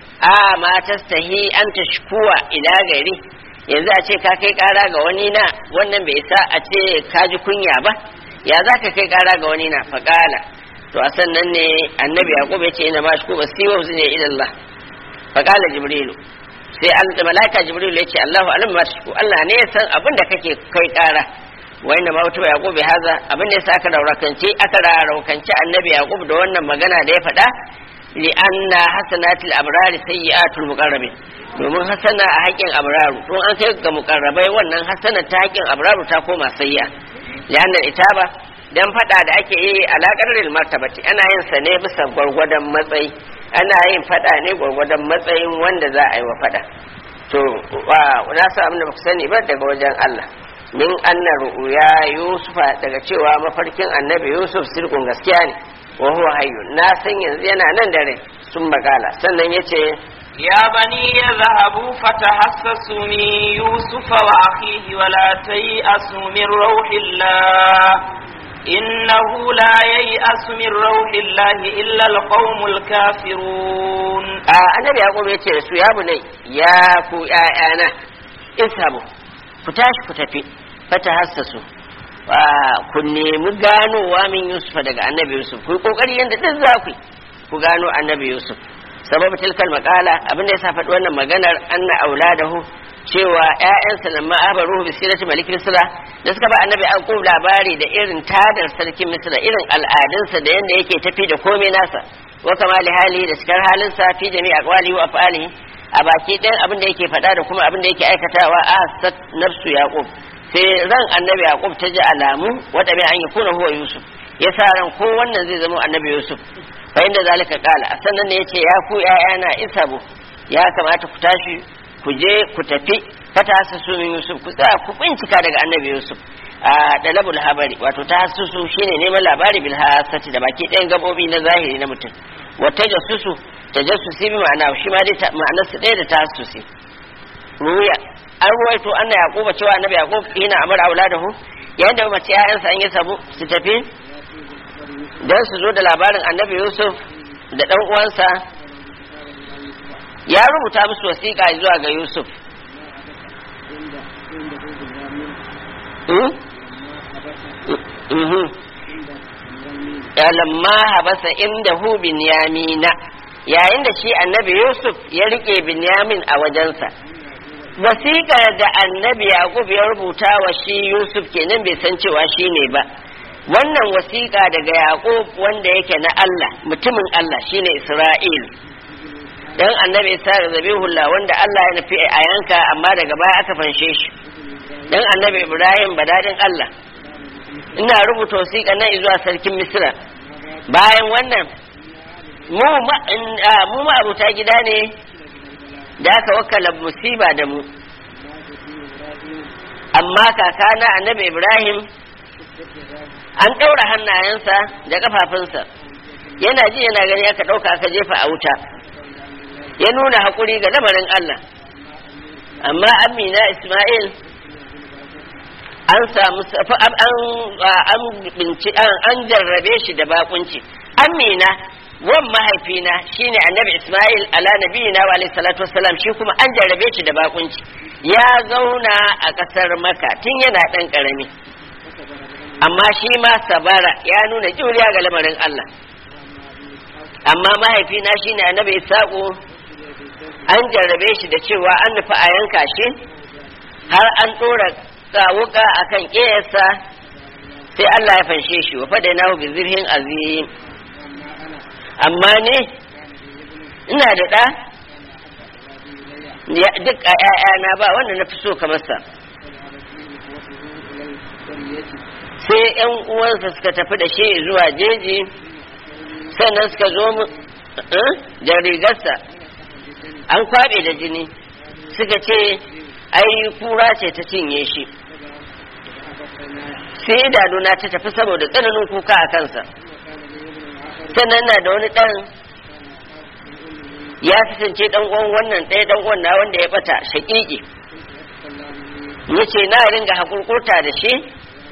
a ma tastahi an tashkuwa ila gari yanzu a ce ka kai kara ga wani na wannan bai sa a ce ka ji kunya ba ya za ka kai kara ga wani na fa kala to a sannan ne annabi yaqub ya ce ina ma shku basiwa ne ila Allah fa kala jibrilu sai an da malaika jibril ya ce Allahu alam ma tashku Allah ne ya san abin da kake kai kara wa inna ma wutu yaqub bi haza abin da yasa aka raurakance aka raurakance annabi yaqub da wannan magana da ya faɗa li anna hasanatil abrar sayyi'atul muqarrabin domin hasana a haƙin abraru don an kai ga muqarrabai wannan hasana ta haƙin abraru ta koma sayya li anna itaba dan faɗa da ake yi alaƙar martabati ana yin sa ne bisa gwargwadon matsayi ana yin fada ne gwargwadon matsayin wanda za a yi wa fada to na sa abin da ba ku sani ba daga wajen Allah min anna ru'ya yusufa daga cewa mafarkin annabi yusuf sirkun gaskiya ne wa huwa hayyu na san yanzu yana nan da rai sun bagala sannan yace يا بني اذهبوا فتحسسوا من يوسف وأخيه ولا تيأسوا من روح الله إنه لا ييأس من روح الله إلا القوم الكافرون annabi yaqub ya ce da su ya bunai ya ku ƴaƴana ishabu ku tashi ku tafi fata hassasu ku nemi ganowa min yusuf daga annabi yusuf ku yi kokari yadda duk za ku ku gano annabi yusuf sababu tilkal makala abin da ya sa faɗi wannan maganar anna auladahu cewa ƴaƴansa nan ma abaruhu bi sirati malik misra da suka ba annabi aqub labari da irin tadar sarkin misra irin al'adunsa da yanda yake tafi da komai nasa wa kamali hali da cikar halinsa fi jami'a aqwalihi wa af'alihi a baki ɗayan abin da yake faɗa da kuma abin da yake aikatawa a sat nafsu yaqub sai ran annabi yaqub ta ji alamu wanda bai an yi kuna huwa yusuf ya sa ran ko wannan zai zama annabi yusuf fa inda zalika qala sannan ne yace ya ku ƴaƴana isabu ya kamata ku tashi ku je ku tafi fata hasasu min yusuf ku tsaya ku bincika daga annabi yusuf a dalabul habari wato ta hasusu shine neman labari bil hasati da baki ɗayan gabobi na zahiri na mutum wata jasusu tajassusi bi ma'ana shi ma dai ma'anar su ɗaya da tahassusi ruya an ruwaito anna yaquba cewa annabi yaqub yana amara auladahu yayin da mace ƴaƴansa an yi sabu su tafi dan su zo da labarin annabi yusuf da dan uwansa ya rubuta musu wasiƙa zuwa ga yusuf lamma habasa inda hu binyamina yayin da shi annabi yusuf ya rike binyamin a wajensa wasiƙar da annabi yaqub ya rubuta wa shi yusuf kenan bai san cewa shi ne ba wannan wasiƙa daga yaqub wanda yake na allah mutumin allah shine isra'il dan annabi isa da zabihullah wanda allah ya nufi a yanka amma daga baya aka fanshe shi dan annabi ibrahim badadin allah ina rubuta wasiƙa nan zuwa sarkin misra bayan wannan mu ma'abuta gida ne da aka wakala musiba da mu amma kakana annabi ibrahim an ɗaura hannayensa da ƙafafunsa yana ji yana gani aka ɗauka aka jefa a wuta ya nuna haƙuri ga lamarin allah amma amina ismail an samu an binci an jarrabe shi da bakunci amina wan mahaifina shine annabi isma'il ala nabiyina wa alayhi salatu wassalam shi kuma an jarrabe shi da bakunci ya zauna a kasar maka tun yana dan karami amma shi ma sabara ya nuna juriya ga lamarin Allah amma mahaifina shine annabi isaqu an jarrabe shi da cewa an nufi a yanka shi har an dora wuka akan ƙeyarsa sai Allah ya fanshe shi wa fada nahu bi zirhin azim amma ne ina da ɗa duk a ‘ya'yana ba wanda na fi so kamar sa sai ‘yan uwansa suka tafi da shi zuwa jeji sannan suka zo da rigarsa an kwaɓe da jini suka ce ai kura ce ta cinye shi sai idanuna ta tafi saboda tsananin kuka a kansa sannan na da wani ɗan ya kasance ɗan uwan wannan ɗaya ɗan uwan na wanda ya bata shaƙiƙi ya ce na ringa haƙurƙurta da shi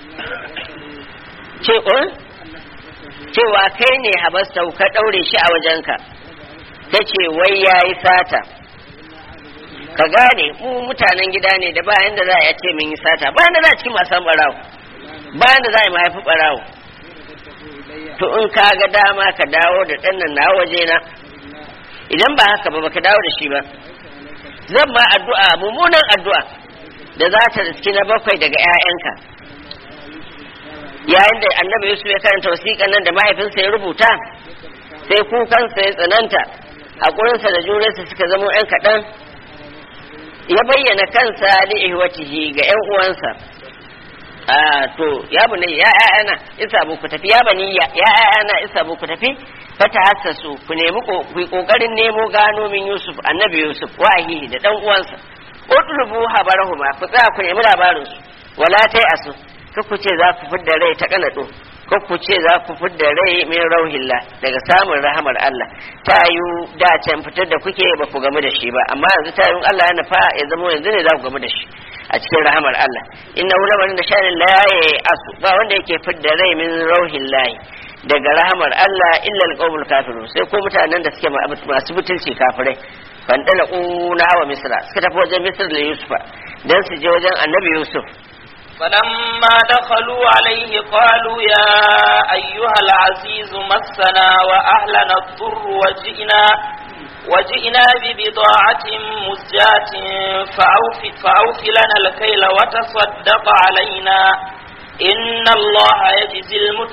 cewa kai ne habasta ka ɗaure shi a wajenka ta ce wai ya yi sata ka gane mu mutanen gida ne da bayan da za a ce mun yi sata bayan da za a cikin masan barawo bayan da za a mahaifi barawo to in ka ga dama ka dawo da ɗan nan na waje na idan ba haka ba baka dawo da shi ba zan ma addu'a mummunan addu'a da za ta riski na bakwai daga 'ya'yanka yayin da annabi yusuf ya karanta wasiƙan nan da mahaifinsa ya rubuta sai kukansa ya tsananta haƙurinsa da jurarsa suka zama 'yan kaɗan ya bayyana kansa li ihwatihi ga 'yan uwansa to ya bani ya ƴaƴana isa ku tafi ya bani ya ƴaƴana isa ku tafi fata hassasu ku nemi ku kokarin nemo gano min Yusuf annabi Yusuf wa ahihi da dan uwansa utlubu habarahuma ku tsaya ku nemi labarin su wala tai asu ka ku ce za ku fidda rai ta kanado ka ku ce za ku fidda rai min rauhillah daga samun rahamar Allah ta yi da can fitar da kuke ba ku gamu da shi ba amma yanzu ta yi Allah ya nufa ya zama yanzu ne za ku gamu da shi a cikin rahamar Allah inna lamarin da shanin la asu ba wanda yake fidda rai min rauhillahi daga rahamar Allah illa alqawmul kafirun sai ko mutanen da suke masu butulci kafirai fandala una wa misra suka tafi wajen misr da yusufa dan su je wajen annabi yusuf فلما دخلوا عليه قالوا يا أيها العزيز مسنا وأهلنا الضر وجئنا وجئنا ببضاعة مزجاة فأوف, فأوف لنا الكيل وتصدق علينا إن الله يجزي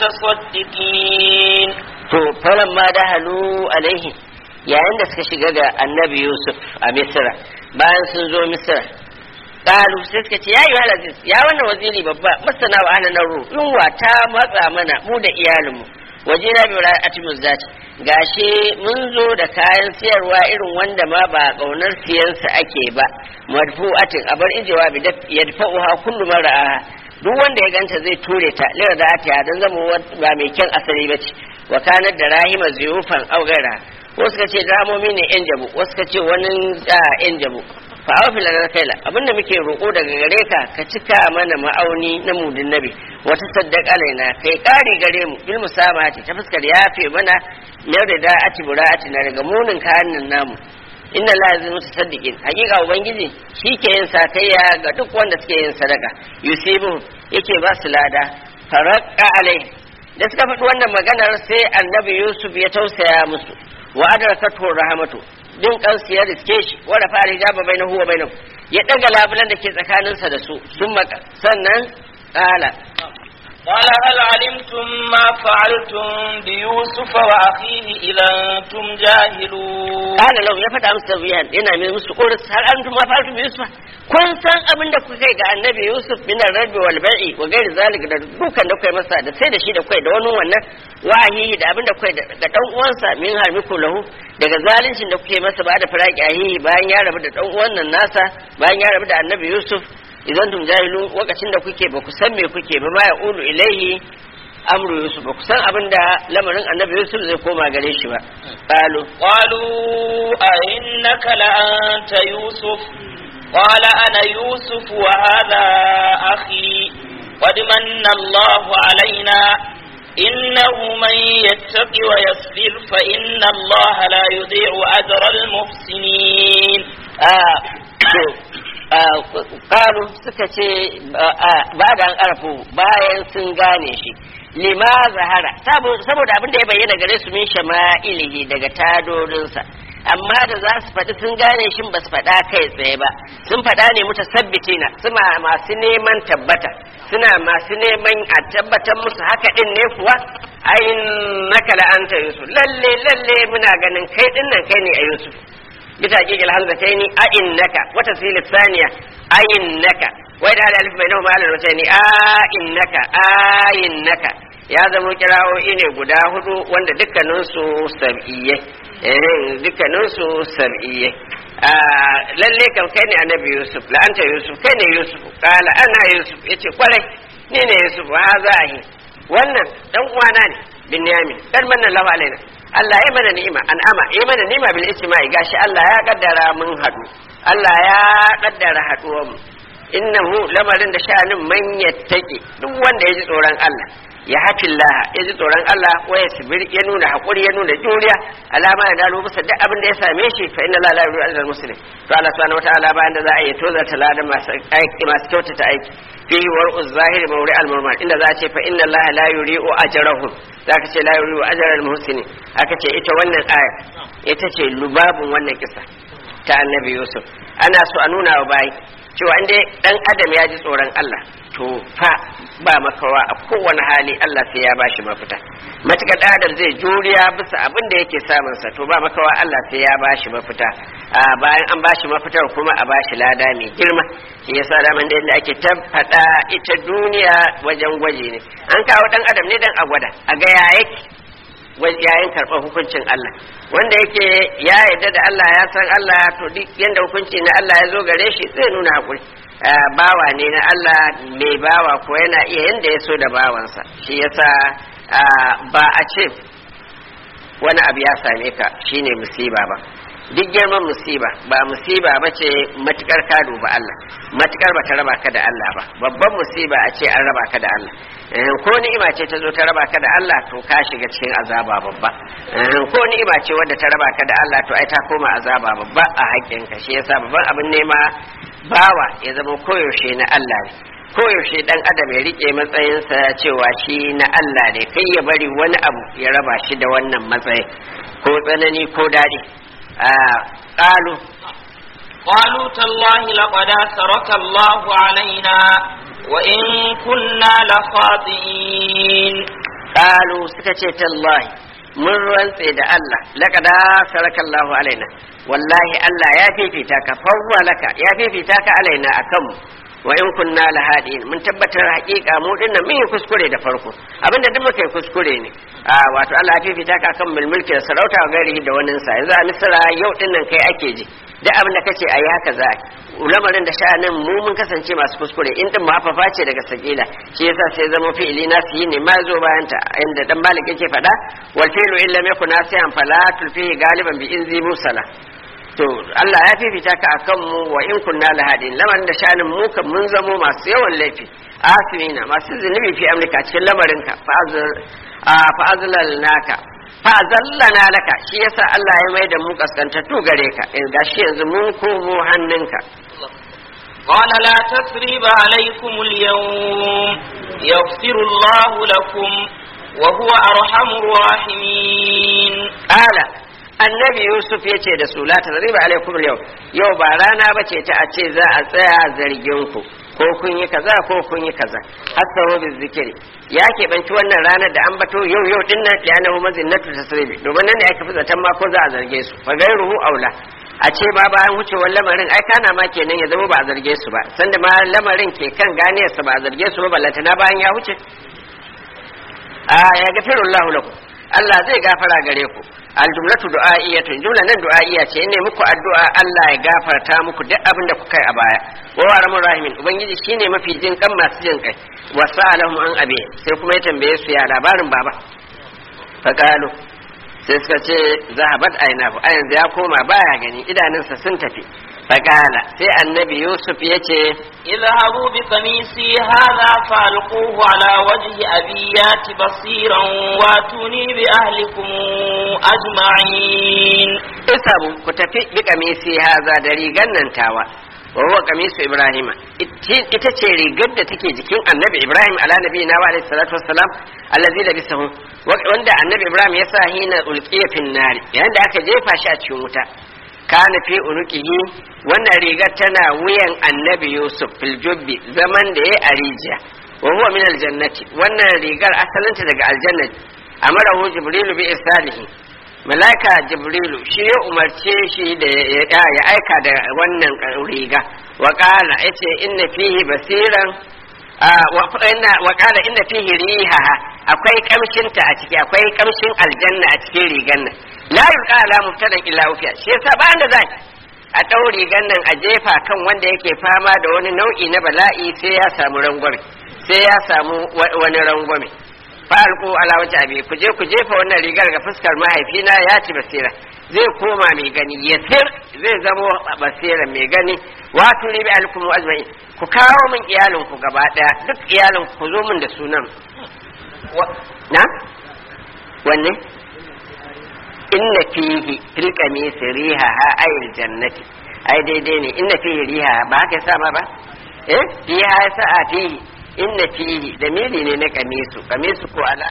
المتصدقين to falan ma da halu alaihi yayin da suka shiga ga annabi yusuf a misra bayan sun zo misra qalu sai suka ce ya yi aziz ya wannan waziri babba masana wa ahlan ru yunwa ta matsa mana mu da iyalinmu waje na bi ra'ati muzzati gashi mun zo da kayan siyarwa irin wanda ma ba kaunar siyansa ake ba madfu'atin abar ijewa bi yadfa'uha kullu mar'a duk wanda ya ganta zai ture ta lira da atiya dan zama ba mai kyan asali bace wa kanar da rahima zuyufan augara wasu ka ce dramomi ne yan jabu wasu ka ce wani yan jabu fa awfil lana kaila abinda muke roko daga gare ka ka cika mana ma'auni na mudin nabi wata saddaqa alaina kai kari gare mu bil musamati ta fuskar yafe mana mai da da'ati bura'ati na daga munin kayan namu inna la yazil mutasaddiqin hakika ubangiji shi ke yin sakayya ga duk wanda suke yin sadaka yusibu yake ba su lada faraqqa alai da suka faɗi wannan maganar sai annabi yusuf ya tausaya musu wa adrakatu rahmatu din kansu ya riske shi wa rafa hijaba bainahu wa bainahu ya daga labulan da ke tsakaninsa da su sun maka sannan qala قال هل علمتم ما فعلتم بيوسف وأخيه إذا أنتم جاهلون قال لو ya faɗa musu tabiyan yana mai musu ƙoris har an tuma fa'altu bi yusuf kun san abin da kuka ga annabi yusuf min ar-rabi wal bai'i wa ghairi zalik da dukan da kai masa da sai da shi da kai da wani wannan wahihi da abin da kai da dan uwansa min harmiku lahu daga zalincin da kuke masa ba da firaki ahihi bayan ya rabu da dan uwan nan nasa bayan ya rabu da annabi yusuf idan tum jahilu lokacin da kuke ba ku san me kuke ba ma ya ulu ilaihi amru yusuf ba ku san abin da lamarin annabi yusuf zai koma gare shi ba qalu قالوا أئنك لأنت يوسف قال أنا يوسف وهذا أخي قد من الله علينا إنه من يتق ويصبر فإن الله لا يضيع أجر المحسنين ƙaru suka ce ba da an ƙarfu bayan sun gane shi lima zahara saboda abin da ya bayyana gare su min shama'ilihi daga tadorinsa amma da za su faɗi sun gane shi ba su faɗa kai tsaye ba sun faɗa ne mutasabbitina suna masu neman tabbata suna masu neman a tabbatar musu haka din ne kuwa ayin naka la'anta yusuf lalle lalle muna ganin kai din nan kai ne a yusuf bisa kikil hamzataini a innaka wata sili saniya a innaka wai da alif mai nauma alal mutane a innaka a innaka ya zama kira'o'i ne guda hudu wanda dukkaninsu sab'iyye eh dukkaninsu sab'iyye lalle kam kai ne annabi yusuf la'anta yusuf kai ne yusuf kala ana yusuf yace kwarai ni ne yusuf wa za a yi wannan dan uwana ne binyamin dan manna lahu alaina Allah ya mana ni'ima an'ama ya mana ni'ima bil ijtima'i gashi Allah ya kaddara mun hadu Allah ya kaddara haduwar mu innahu lamarin da sha'anin man yattaki duk wanda ya ji tsoron Allah ya hafi Allah ya ji tsoron Allah wa ya sibir ya nuna hakuri ya nuna juriya alama ya dalo bisa duk abin da ya same shi fa inna la la yuri al muslim to Allah subhanahu wataala bayan da za a yi toza talada masu aiki masu kyautata aiki fi war'u zahiri mawri al murmal inda za a ce fa inna Allah la yuri'u ajrahum zaka ce la yuri'u ajral muhsinin aka ce ita wannan aya ita ce lubabun wannan kisa ta annabi Yusuf ana so a nuna wa bayi cewa inda dan adam ya ji tsoron Allah to fa ba makawa a kowane hali Allah sai ya bashi mafita matukar dan adam zai juriya bisa abin da yake samun sa to ba makawa Allah sai ya bashi mafita a bayan an bashi mafitar kuma a bashi lada mai girma shi yasa da man da yadda ake tabbata ita duniya wajen gwaji ne an kawo dan adam ne dan a gwada a ga ya yake yayin karɓar hukuncin Allah wanda yake ya yarda da Allah ya san Allah to duk yanda hukunci na Allah ya zo gare shi zai nuna hakuri bawa ne na Allah mai bawa ko yana iya yanda ya so da bawansa shi yasa ba a ce wani abu ya same ka shine musiba ba duk girman musiba ba musiba ba ce matukar ka duba Allah matukar ba ta raba ka da Allah ba babban musiba a ce an raba ka da Allah ko ni'ima ce ta zo ta raba ka da Allah to ka shiga cikin azaba babba ko ni'ima ce wadda ta raba ka da Allah to ai ta koma azaba babba a haƙƙinka shi yasa babban abin nema bawa ya zama koyaushe na Allah ne koyaushe dan adam ya rike matsayinsa cewa shi na Allah ne kai ya bari wani abu ya raba shi da wannan matsayi ko tsanani ko daɗi a ƙalu قالوا تالله لقد أثرك الله علينا وإن كنا لخاطئين ƙalu suka ce tallahi mun rantse da Allah laqad saraka Allahu alaina wallahi Allah ya fifita ka fawwa laka ya fifita ka alaina akan mu wa in kunna lahadin mun tabbatar hakika mu dinnan mun yi kuskure da farko abinda duk muka yi kuskure ne a wato Allah ya fifita ka kan mulki da sarauta ga gari da wannan sa yanzu a misra yau dinnan kai ake ji duk abin da kace ayi haka za lamarin da sha'anin mu mun kasance masu kuskure in din mafafa ce daga sakila shi yasa sai zama fi'ili na su yi ne ma zo bayan ta inda dan malik yake faɗa wal fi'lu illa yakun nasihan fala tulfihi galiban bi inzi musala to Allah ya fifita ka akan mu wa in kunna lahadin lamarin da sha'anin mu kan mun zamo masu yawan laifi asimina masu zunubi fi amrika cikin lamarin ka fa'azlal naka fa'azallana laka shi yasa Allah ya mai da mu kaskantattu gare ka in gashi yanzu mun komo hannunka قال لا تثريب عليكم اليوم يغفر الله لكم وهو أرحم الراحمين قال annabi yusuf ya ce da su la tazriba alaikum yau yau ba rana ba ce ta a ce za a tsaya zargin ku ko kun yi kaza ko kun yi kaza hasabu bi zikiri ya keɓanci wannan ranar da an bato yau yau din nan ya nahu mazinnatu tasribi domin nan ne aka fi zaton ma ko za a zarge su fa gairuhu aula a ce ba bayan wucewar lamarin ai kana ma kenan ya zama ba a zarge su ba sanda ma lamarin ke kan ganiyarsa ba a zarge su ba ballantana bayan ya wuce a ya gafirullahu lakum Allah zai gafara gare ku aljumlatu du'a'iyatun jumla nan du'a'iya ce ne muku addu'a Allah ya gafarta muku duk abin da kuka yi a baya wa wa rahimin ubangiji shine mafi jin kan masu jin kai wa sa'alahum an abi sai kuma ya tambaye su ya labarin baba faqalu sai suka ce zahabat ainahu a yanzu ya koma baya gani idanunsa sun tafi faqala sai annabi yusuf ya ce اذهبوا بقميصي هذا فألقوه على وجه أبي يات بصيرا واتوني بأهلكم أجمعين isabu ku tafi bi kamisi haza da rigar nan tawa wa huwa kamisu ibrahima ita ce rigar da take jikin annabi ibrahim ala nabi na wa alaihi salatu wassalam allazi labisahu wanda annabi ibrahim ya sa hina ulqiya fin nari yayin da aka jefa shi a cikin wuta kana fi unuqihi wannan rigar tana wuyan annabi yusuf fil jubbi zaman da yayi a rijiya wa huwa min aljannati wannan rigar asalinta daga aljannati amarahu jibrilu bi isalihi malaika jibrilu shi ya umarce shi da ya aika da wannan riga wa qala yace inna fihi basiran wa qala inna fihi riha akwai kamshin ta a ciki akwai kamshin aljanna a cikin rigan nan la yulqa ala mubtada illa ufiya shi yasa ba da zai a ɗau rigan nan a jefa kan wanda yake fama da wani nau'i na bala'i sai ya samu rangwame sai ya samu wani rangwame falko ala wata abi ku je ku jefa wannan rigar ga fuskar mahaifina ya ci basira zai koma mai gani ya sir zai zamo basira mai gani wato ne bi alkum ajma'in ku kawo min iyalin ku gaba daya duk iyalin ku zo min da sunan na wanne inna fihi fil qamisi riha ayil jannati ai daidai ne inna fihi riha ba haka yasa ma ba eh fiha yasa a fihi inna fihi da mili ne na kamisu kamisu ko ala